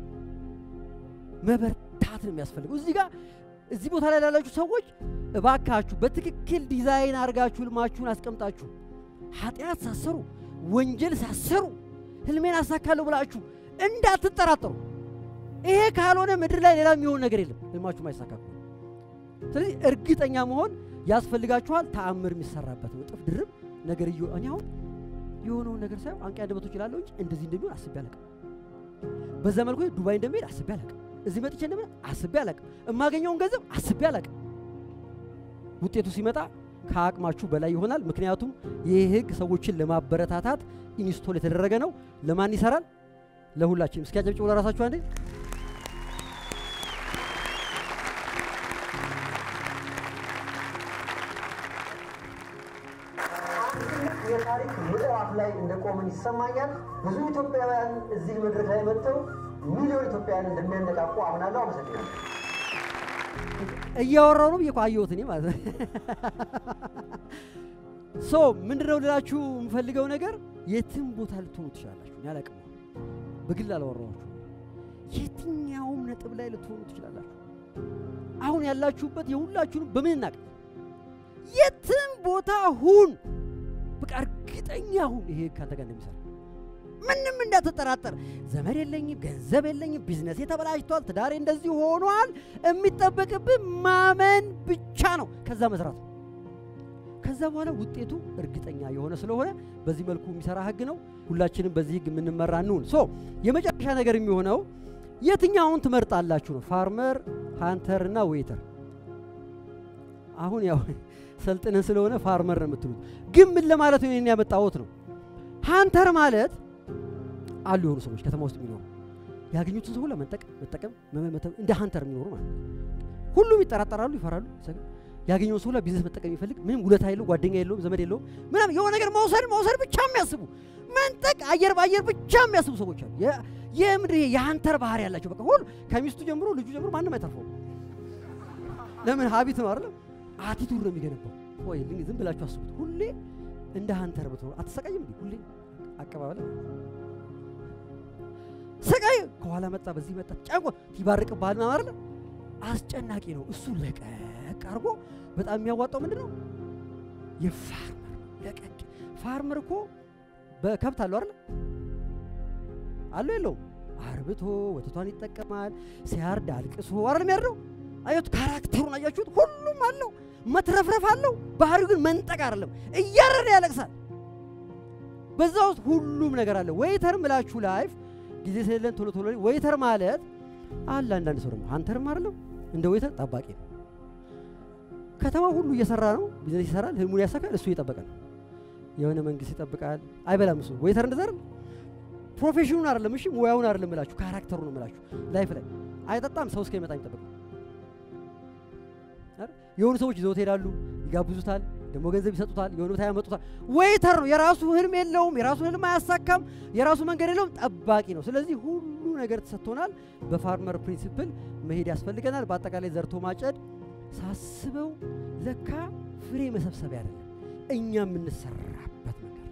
መበርታት ነው የሚያስፈልገው። እዚህ ጋር እዚህ ቦታ ላይ ላላችሁ ሰዎች እባካችሁ በትክክል ዲዛይን አድርጋችሁ ህልማችሁን አስቀምጣችሁ ኃጢአት ሳሰሩ ወንጀል ሳሰሩ ህልሜን አሳካለሁ ብላችሁ እንዳትጠራጠሩ። ይሄ ካልሆነ ምድር ላይ ሌላ የሚሆን ነገር የለም፣ ህልማችሁ ማይሳካኩ። ስለዚህ እርግጠኛ መሆን ያስፈልጋችኋል። ተአምር የሚሰራበት ነው። እጥፍ ድርብ ነገር እየ እኔ አሁን የሆነውን ነገር ሳይሆን አንቂ አንደበቶች እላለሁ እንጂ እንደዚህ እንደሚሆን አስቤ አላውቅም። በዛ መልኩ ዱባይ እንደሚሄድ አስቤ አላውቅም። እዚህ መጥቼ እንደምን አስቤ አላውቅም። የማገኘውን ገንዘብ አስቤ አላውቅም። ውጤቱ ሲመጣ ከአቅማችሁ በላይ ይሆናል። ምክንያቱም ይህ ህግ ሰዎችን ለማበረታታት ኢንስቶል የተደረገ ነው። ለማን ይሰራል? ለሁላችንም። እስኪ አጨብጭቡ ለራሳችሁ አንዴ። የታሪክ ምዕራፍ ላይ እንደቆምን ይሰማኛል። ብዙ ኢትዮጵያውያን እዚህ መድረክ ላይ መጥተው ሚሊዮን ኢትዮጵያውያን እንደሚያነቃቁ አምናለሁ። አመሰግናለሁ። እያወራው ነው ብዬ እኮ አየሁት እኔ ማለት ነው። ሶ ምንድነው ልላችሁ የምፈልገው ነገር የትም ቦታ ልትሆኑ ትችላላችሁ። እኔ አላቅም፣ በግል አላወራኋችሁ። የትኛውም ነጥብ ላይ ልትሆኑ ትችላላችሁ። አሁን ያላችሁበት የሁላችሁንም በምን እናቅ፣ የትም ቦታ ሁን፣ በቃ እርግጠኛ ሁን ይሄ ካንተ ጋር እንደሚሰራ ምንም እንዳትጠራጠር። ዘመድ የለኝም፣ ገንዘብ የለኝም፣ ቢዝነሴ ተበላሽቷል፣ ትዳሬ እንደዚህ ሆኗል። የሚጠበቅብህ ማመን ብቻ ነው፣ ከዛ መስራት ነው። ከዛ በኋላ ውጤቱ እርግጠኛ የሆነ ስለሆነ በዚህ መልኩ የሚሰራ ህግ ነው። ሁላችንም በዚህ ህግ የምንመራ እንሁን። ሶ የመጨረሻ ነገር የሚሆነው የትኛውን ትመርጣላችሁ ነው። ፋርመር፣ ሃንተር እና ዌይተር። አሁን ያው ሰልጥነን ስለሆነ ፋርመር ነው የምትሉት፣ ግን ምን ለማለት ነው ይህን ያመጣሁት ነው። ሃንተር ማለት አሉ የሆኑ ሰዎች ከተማ ውስጥ የሚኖሩ ያገኙትን ሰው ሁላ መንጠቅ መጠቀም መመተብ እንደ ሃንተር የሚኖሩ ማለት ነው። ሁሉም ይጠራጠራሉ፣ ይፈራሉ። ያገኘውን ሰው ሁላ ቢዝነስ መጠቀም የሚፈልግ ምንም ውለታ የለው፣ ጓደኛ የለውም፣ ዘመድ የለውም፣ ምናምን የሆነ ነገር መውሰድ መውሰድ ብቻ የሚያስቡ መንጠቅ፣ አየር በአየር ብቻ የሚያስቡ ሰዎች አሉ። የምድር የሃንተር ባህሪ ያላቸው በቃ ሁሉ ከሚስቱ ጀምሮ ልጁ ጀምሮ ማንም አይተርፈውም። ለምን ሀቢት ነው አይደለም፣ አቲቱድ ነው የሚገነባው። ወይ ዝም ብላችሁ አስቡት። ሁሌ እንደ ሃንተር ብትሆኑ አትሰቃይም እንዴ? ሁሌ አቀባበል ስቃይ ከኋላ መጣ፣ በዚህ መጣ፣ ጫንቆ ይባርቅ ባህል ነው አይደል? አስጨናቂ ነው። እሱ ለቀቅ አድርጎ በጣም የሚያዋጣው ምንድን ነው? የፋርመር ለቀቅ። ፋርመር እኮ በከብት አለው አይደል? አለው የለውም? አርብቶ ወተቷን ይጠቀማል። ሲያርድ አልቅሶ አይደል የሚያርደው? አያት ካራክተሩን አያችሁት? ሁሉም አለው፣ መትረፍረፍ አለው። ባህሪው ግን መንጠቅ አይደለም፣ እያረደ ያለቅሳል። በዛ ውስጥ ሁሉም ነገር አለ። ዌይተር ምላችሁ ላይፍ ጊዜ ስለሌለን ቶሎ ቶሎ ዌይተር ማለት አለ። አንዳንድ ሰው ደግሞ ሃንተርም አይደለም እንደ ዌይተር ጠባቂ ነው። ከተማ ሁሉ እየሰራ ነው፣ ቢዝነስ ይሰራል፣ ህልሙን ያሳካል። እሱ እየጠበቀ ነው። የሆነ መንግስት ይጠብቃል፣ አይበላም። እሱ ዌይተር እንደዛ አይደለም። ፕሮፌሽኑን አይደለም፣ እሺ ሙያውን አይደለም ምላችሁ፣ ካራክተሩ ነው ምላችሁ። ላይፍ ላይ አይጠጣም፣ ሰው እስከሚመጣ ይጠብቅ። የሆኑ ሰዎች ይዘውት ይሄዳሉ፣ ይጋብዙታል፣ ደግሞ ገንዘብ ይሰጡታል፣ የሆነ ቦታ ያመጡታል። ዌይተር ነው። የራሱ ህልም የለውም፣ የራሱ ህልም አያሳካም፣ የራሱ መንገድ የለውም፣ ጠባቂ ነው። ስለዚህ ሁሉ ነገር ተሰጥቶናል። በፋርመር ፕሪንሲፕል መሄድ ያስፈልገናል። በአጠቃላይ ዘርቶ ማጨድ ሳስበው ለካ ፍሬ መሰብሰቢያ አይደለም፣ እኛ የምንሰራበት ነገር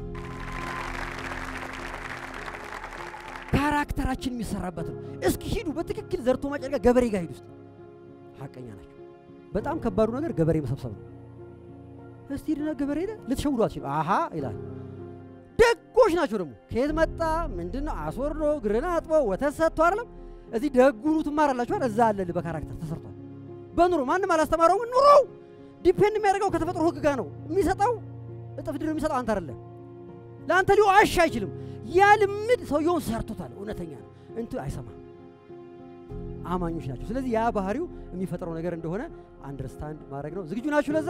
ካራክተራችን የሚሰራበት ነው። እስኪ ሂዱ፣ በትክክል ዘርቶ ማጨድ ጋር ገበሬ ጋር ሂዱ ውስጥ ሀቀኛ ናቸው። በጣም ከባዱ ነገር ገበሬ መሰብሰብ ነው። እስቲ ሂድና ገበሬ ሄደ ልትሸውዱ አትችሉ። አሃ ይላል። ደጎች ናቸው ደግሞ ከየት መጣ ምንድን ነው አስወርዶ ግርና አጥቦ ወተት ሰጥቶ አይደለም። እዚህ ደጉኑ ትማራላችኋል። እዛ አለ በካራክተር ተሰርቷል። በኑሮ ማንም አላስተማረውም። ኑሮው ዲፔንድ የሚያደርገው ከተፈጥሮ ህግ ጋር ነው። የሚሰጠው እጥፍ ድር የሚሰጠው አንተ አይደለም። ለአንተ ሊዋሽ አይችልም። ያ ልምድ ሰውየውን ሰርቶታል። እውነተኛ ነው። እንቱ አይሰማም። አማኞች ናቸው። ስለዚህ ያ ባህሪው የሚፈጥረው ነገር እንደሆነ አንደርስታንድ ማድረግ ነው። ዝግጁ ናችሁ ለዛ?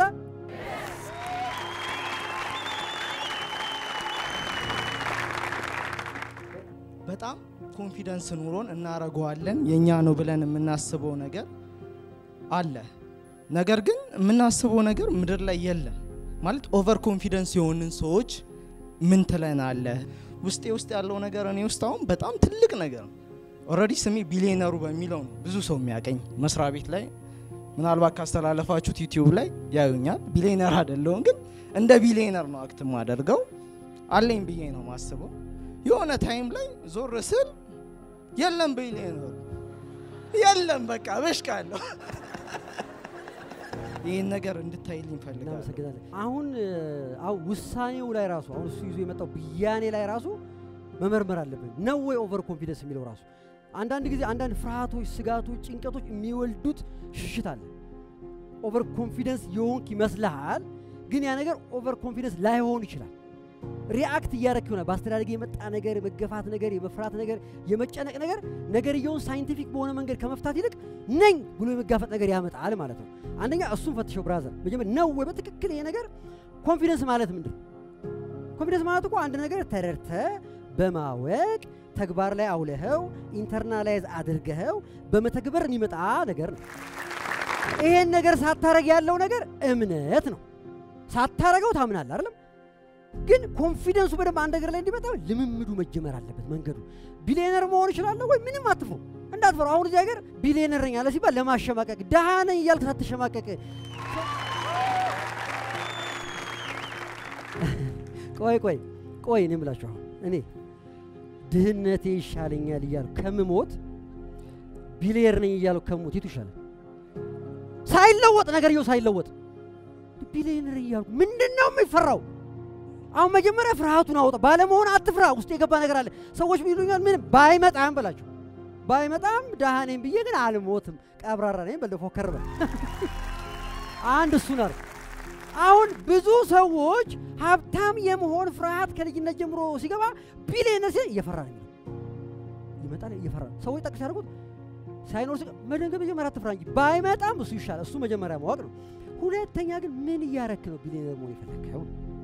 በጣም ኮንፊደንስ ኑሮን እናረገዋለን የእኛ ነው ብለን የምናስበው ነገር አለ። ነገር ግን የምናስበው ነገር ምድር ላይ የለም። ማለት ኦቨር ኮንፊደንስ የሆንን ሰዎች ምን ትለናለህ? ውስጤ ውስጥ ያለው ነገር እኔ ውስጥ አሁን በጣም ትልቅ ነገር ነው። ኦልሬዲ ስሜ ቢሊየነሩ በሚለው ነው ብዙ ሰው የሚያቀኝ መስሪያ ቤት ላይ ምናልባት ካስተላለፋችሁት ዩቲዩብ ላይ ያዩኛል። ቢሊየነር አይደለሁም፣ ግን እንደ ቢሊየነር ነው አክት ማደርገው አለኝ ብዬ ነው ማስበው። የሆነ ታይም ላይ ዞር ስል የለም ቢሊየነሩ የለም፣ በቃ በሽቃለሁ። ይህን ነገር እንድታይልኝ ፈልጋለሁ። እናመሰግናለን። አሁን አሁን ውሳኔው ላይ ራሱ አሁን እሱ ይዞ የመጣው ብያኔ ላይ ራሱ መመርመር አለብን ነው ወይ ኦቨር ኮንፊደንስ የሚለው ራሱ አንዳንድ ጊዜ አንዳንድ ፍርሃቶች፣ ስጋቶች፣ ጭንቀቶች የሚወልዱት ሽሽት አለ። ኦቨር ኮንፊደንስ የሆንክ ይመስልሃል፣ ግን ያ ነገር ኦቨር ኮንፊደንስ ላይሆን ይችላል። ሪአክት እያደረክ ይሆናል። በአስተዳደግ የመጣ ነገር፣ የመገፋት ነገር፣ የመፍራት ነገር፣ የመጨነቅ ነገር ነገርየውን ሳይንቲፊክ በሆነ መንገድ ከመፍታት ይልቅ ነኝ ብሎ የመጋፈጥ ነገር ያመጣል ማለት ነው። አንደኛ እሱን ፈትሸው ብራዘር። መጀመሪያ ነው ወይ በትክክል ይሄ ነገር ኮንፊደንስ ማለት ምንድን ነው? ኮንፊደንስ ማለት እኮ አንድ ነገር ተረድተ በማወቅ ተግባር ላይ አውለኸው ኢንተርናላይዝ አድርገኸው በመተግበር የሚመጣ ነገር ነው። ይሄን ነገር ሳታረግ ያለው ነገር እምነት ነው። ሳታረገው ታምናለህ አይደለም? ግን ኮንፊደንሱ በደንብ አንድ ነገር ላይ እንዲመጣ ልምምዱ መጀመር አለበት። መንገዱ ቢሊዮነር መሆን እችላለሁ ወይ? ምንም አትፍሩ፣ እንዳትፈሩ። አሁን እዚህ ሀገር ቢሊዮነር ነኝ አለ ሲባል ለማሸማቀቅ ድሃ ነኝ እያልክ ሳትሸማቀቅ ቆይ ቆይ ቆይ እኔ የምላችሁ አሁን እኔ ድህነቴ ይሻለኛል እያሉ ከምሞት ቢሊየር ነኝ እያሉ ከምሞት የቱ ይሻላል? ሳይለወጥ ነገርየው ሳይለወጥ ቢሊየነር እያሉ ምንድን ነው የሚፈራው? አሁን መጀመሪያ ፍርሃቱን አውጣ። ባለመሆን አትፍራ። ውስጥ የገባ ነገር አለ። ሰዎች ሚሉኛል ምን ባይመጣም በላቸው። ባይመጣም ደሃ ነኝ ብዬ ግን አልሞትም፣ ቀብራራ ነኝ በል ፎከር በል። አንድ እሱን አድርግ። አሁን ብዙ ሰዎች ሀብታም የመሆን ፍርሃት ከልጅነት ጀምሮ ሲገባ ቢሊየነር ሲል እየፈራ ነው የሚለው ይመጣል፣ እየፈራ ነው። ሰዎች ጠቅስ ያደርጉት ሳይኖር ሲቀር መደንገጥ መጀመሪያ አትፍራ እንጂ ባይመጣም እሱ ይሻላል። እሱ መጀመሪያ ማወቅ ነው። ሁለተኛ ግን ምን እያረክ ነው ቢሊየነር መሆን የፈለግከው?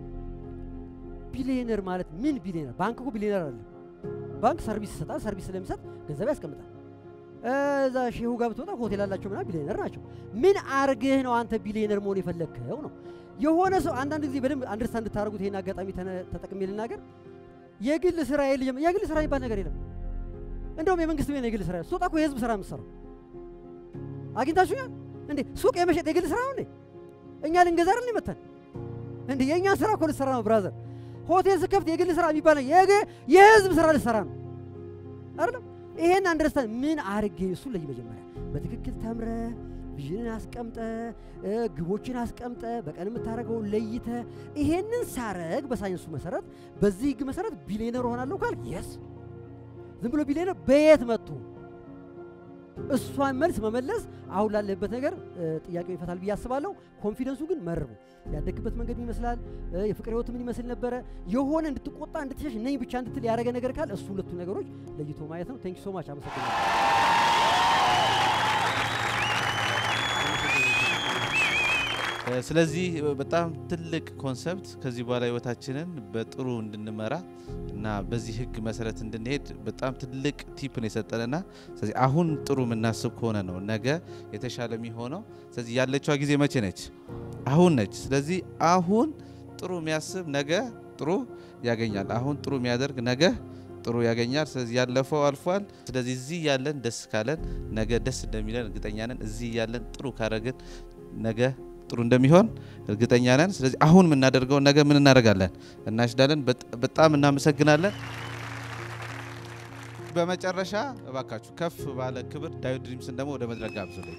ቢሊየነር ማለት ምን ቢሊየነር? ባንክ እኮ ቢሊየነር አይደለም። ባንክ ሰርቪስ ይሰጣል። ሰርቪስ ስለሚሰጥ ገንዘብ ያስቀምጣል። እዛ ሼሁ ጋር ብትወጣ ሆቴል አላቸው ምናምን ቢሊየነር ናቸው። ምን አርግህ ነው አንተ ቢሊየነር መሆን የፈለግከው ነው። የሆነ ሰው አንዳንድ ጊዜ በደንብ አንደርስታንድ እንድታደርጉት ይሄን አጋጣሚ ተነ- ተጠቅሜ ልናገር። የግል ስራ የልጅ የግል ስራ የሚባል ነገር የለም። እንደውም የመንግስት ቤት ነው የግል ስራ። ስትወጣ እኮ የህዝብ ስራ የምትሰራው አግኝታችሁኛል እንዴ? ሱቅ የመሸጥ የግል ስራ ነው እንዴ? እኛ ልንገዛ አይደል መተን እንዴ? የእኛን ስራ እኮ ልትሰራ ነው ብራዘር። ሆቴል ስከፍት የግል ስራ የሚባል ነው የግ- የህዝብ ስራ ልትሰራ ነው አይደለም? ይሄን አንደርስታንድ ምን አርጌ እሱ ለይ መጀመሪያ በትክክል ተምረ ቪዥንን አስቀምጠ እ፣ ግቦችን አስቀምጠ በቀን የምታደርገውን ለይተ ይሄንን ሳረግ በሳይንሱ መሰረት በዚህ ህግ መሰረት ቢሊዮነር እሆናለሁ ካል የስ ዝም ብሎ ቢሊዮነር በየት መጥቶ እሷን መልስ መመለስ አሁን ላለበት ነገር እ፣ ጥያቄው ይፈታል ብዬ አስባለሁ። ኮንፊደንሱ ግን መርቡ ያደግበት መንገድ ምን ይመስላል? እ፣ የፍቅር ህይወት ምን ይመስል ነበረ? የሆነ እንድትቆጣ እንድትሸሽ ነኝ ብቻ እንድትል ያደረገ ነገር ካል እሱ ሁለቱ ነገሮች ለይቶ ማየት ነው። ቴንክ ሶ ማች አመሰግናለሁ። እ፣ ስለዚህ በጣም ትልቅ ኮንሰፕት ከዚህ በኋላ ህይወታችንን በጥሩ እንድንመራ እና በዚህ ህግ መሰረት እንድንሄድ በጣም ትልቅ ቲፕ ነው የሰጠንና ስለዚህ አሁን ጥሩ የምናስብ ከሆነ ነው ነገ የተሻለ የሚሆነው። ስለዚህ ያለችዋ ጊዜ መቼ ነች? አሁን ነች። ስለዚህ አሁን ጥሩ የሚያስብ ነገ ጥሩ ያገኛል። አሁን ጥሩ የሚያደርግ ነገ ጥሩ ያገኛል። ስለዚህ ያለፈው አልፏል። ስለዚህ እዚህ ያለን ደስ ካለን ነገ ደስ እንደሚለን እርግጠኛ ነን። እዚህ ያለን ጥሩ ካረግን ነገ ጥሩ እንደሚሆን እርግጠኛ ነን። ስለዚህ አሁን የምናደርገውን ነገ ምን እናደርጋለን? እናሽዳለን። በጥ- በጣም እናመሰግናለን። በመጨረሻ እባካችሁ ከፍ ባለ ክብር ዳዊት ድሪምስን ደግሞ ወደ መድረክ ጋብዙልኝ።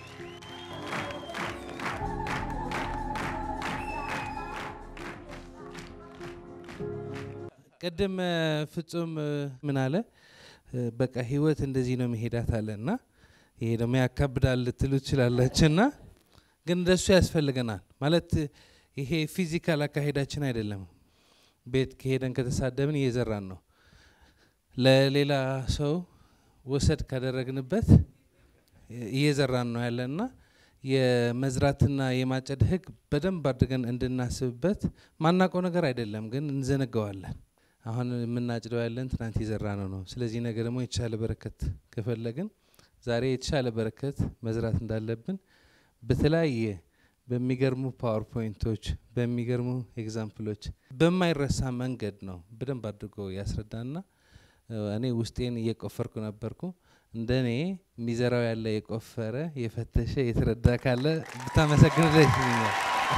ቅድም እ፣ ፍጹም እ፣ ምን አለ እ፣ በቃ ህይወት እንደዚህ ነው መሄዳት አለ እና ይሄ ደግሞ ያካብዳል ልትሉ ትችላላችሁ እና ግን እንደሱ ያስፈልገናል ማለት ይሄ ፊዚካል አካሄዳችን አይደለም። ቤት ከሄደን ከተሳደብን እየዘራን ነው። ለሌላ ሰው ወሰድ ካደረግንበት እየዘራን ነው ያለና የመዝራትና የማጨድ ህግ በደንብ አድርገን እንድናስብበት ማናውቀው ነገር አይደለም፣ ግን እንዘነገዋለን። አሁን የምናጭደው ያለን ትናንት የዘራ ነው ነው። ስለዚህ ነገ ደግሞ የተሻለ በረከት ከፈለግን ዛሬ የተሻለ በረከት መዝራት እንዳለብን በተለያየ በሚገርሙ ፓወርፖይንቶች በሚገርሙ ኤግዛምፕሎች በማይረሳ መንገድ ነው በደንብ አድርጎ ያስረዳና እኔ ውስጤን እየቆፈርኩ ነበርኩ። እንደ እኔ የሚዘራው ያለ የቆፈረ የፈተሸ የተረዳ ካለ ብታመሰግን ደስ ይለኛል።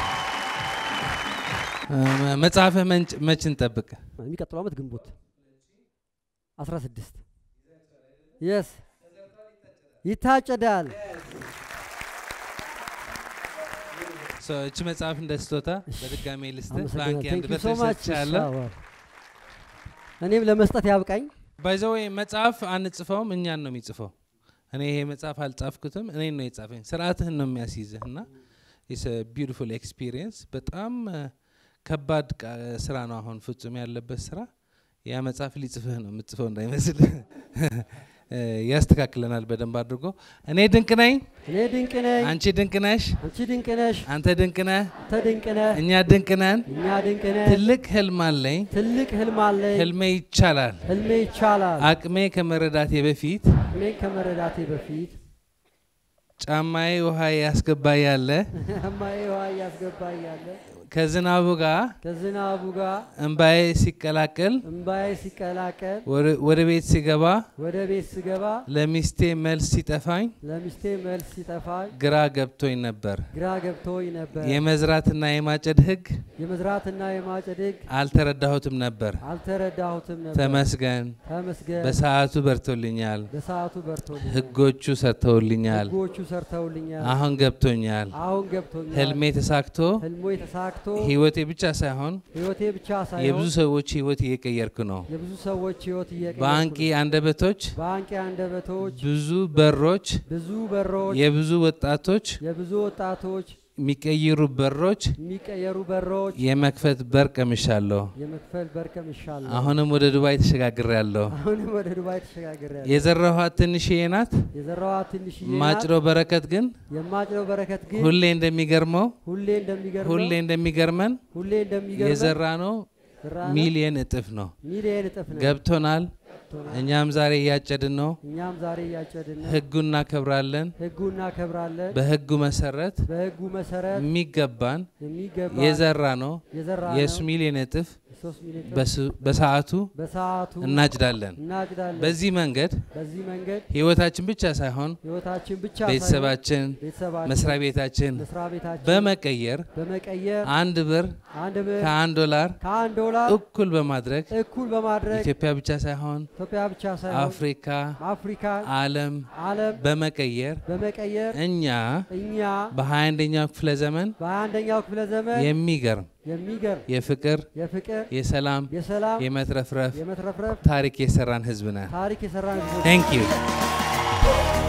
መጽሐፈ መች እንጠብቅ? የሚቀጥለው ዓመት ግንቦት 16 የስ ይታጨዳል። እቺ መጽሐፍ እንደ ስጦታ በድጋሜ ልስጥ በአንኪ አንድ ሶ ማች በተሰጥቻለሁ። እኔም ለመስጠት ያብቃኝ። ባይዘወይ መጽሐፍ አንጽፈውም፣ እኛን ነው የሚጽፈው። እኔ ይሄ መጽሐፍ አልጻፍኩትም፣ እኔን ነው የጻፈኝ። ስርዓትህን ነው የሚያስይዝህ እና ኢስ ቢዩቲፉል ኤክስፒሪየንስ። በጣም ከባድ ስራ ነው አሁን ፍጹም ያለበት ስራ። ያ መጽሐፍ ሊጽፍህ ነው የምትጽፈው እንዳይመስል ያስተካክለናል በደንብ አድርጎ። እኔ ድንቅ ነኝ፣ እኔ ድንቅ ነኝ፣ አንቺ ድንቅ ነሽ፣ አንቺ ድንቅ ነሽ፣ አንተ ድንቅ ነህ፣ አንተ ድንቅ ነህ፣ እኛ ድንቅ ነን። እኛ ድንቅ ነን። ትልቅ ህልም አለኝ፣ ትልቅ ህልም አለኝ፣ ህልሜ ይቻላል። ህልሜ ይቻላል። አቅሜ ከመረዳቴ በፊት ህልሜን ከመረዳቴ በፊት ጫማዬ ውሃ ያስገባ ያለ እማዬ ውሃ እያስገባ እያለ ከዝናቡ ጋር ከዝናቡ ጋር እንባዬ ሲቀላቀል እምባዬ ሲቀላቀል ወደ- ወደ ቤት ሲገባ ወደ ቤት ስገባ ለሚስቴ መልስ ሲጠፋኝ ለሚስቴ መልስ ሲጠፋኝ ግራ ገብቶኝ ነበር። ግራ ገብቶኝ ነበር። የመዝራትና የማጨድ ህግ የመዝራትና የማጨድ ህግ አልተረዳሁትም ነበር። አልተረዳሁትም ነበር። ተመስገን፣ ተመስገን በሰዓቱ በርቶልኛል። በሰዓቱ በርቶልኛል። ህጎቹ ሰርተውልኛል። ህጎቹ ሰርተውልኛል። አሁን ገብቶኛል። አሁን ገብቶኛል። ህልሜ ተሳክቶ ህልሞ የተሳክቶ ህይወቴ ብቻ ሳይሆን ህይወቴ ብቻ ሳይሆን የብዙ ሰዎች ህይወት እየቀየርኩ ነው። የብዙ ሰዎች ህይወት እየቀየርኩ በአንቂ ነው። አንደበቶች በአንቂ አንደበቶች ብዙ በሮች፣ ብዙ በሮች የብዙ ወጣቶች የብዙ ወጣቶች የሚቀይሩ በሮች የሚቀየሩ በሮች የመክፈት በር ቀምሻለሁ። የመክፈል በር ቀምሻለሁ። አሁንም ወደ ዱባይ ተሸጋግሬያለሁ። አሁንም ወደ ዱባይ ተሸጋግሬያለሁ። የዘራኋት ትንሽዬ ናት። የዘራኋት ትንሽዬ ናት። ማጭዶ በረከት ግን የማጭደው በረከት ግን ሁሌ እንደሚገርመው ሁሌ እንደሚገርመው ሁሌ እንደሚገርመን ሁሌ እንደሚገርመው የዘራ ነው ዘራነው ሚሊየን እጥፍ ነው። ሚሊየን እጥፍ ነው። ገብቶናል። ገብቶናል። እኛም ዛሬ እያጨድን ነው። እኛም ዛሬ እያጨድን ነው። ህጉ እናከብራለን። ህጉ እናከብራለን። በህጉ መሰረት በህጉ መሰረት የሚገባን የሚገባ የዘራ ነው የዘራ የእሱ ነው ሚሊየን እጥፍ ሶስት ሚሊዮን ጥፍ በስ- በሰዓቱ በሰዓቱ እናጭዳለን። እናጭዳለን። በዚህ መንገድ በዚህ መንገድ ህይወታችን ብቻ ሳይሆን ህይወታችን ብቻ ሳይሆን ቤተሰባችን፣ ቤተሰባችን፣ መስሪያ ቤታችን መስሪያ ቤታችን በመቀየር በመቀየር አንድ ብር አንድ ብር ከአንድ ዶላር ከአንድ ዶላር እኩል በማድረግ እኩል በማድረግ ኢትዮጵያ ብቻ ሳይሆን ኢትዮጵያ ብቻ ሳይሆን አፍሪካ፣ አፍሪካ፣ ዓለም ዓለም በመቀየር በመቀየር እኛ እኛ በ21ኛው ክፍለ ዘመን በአንደኛው ክፍለ ዘመን የሚገርም የሚገርም የፍቅር፣ የፍቅር፣ የሰላም፣ የሰላም፣ የመትረፍረፍ የመትረፍረፍ ታሪክ የሰራን ህዝብ ነን። ታሪክ የሰራን ህዝቦች ታንክ ዩ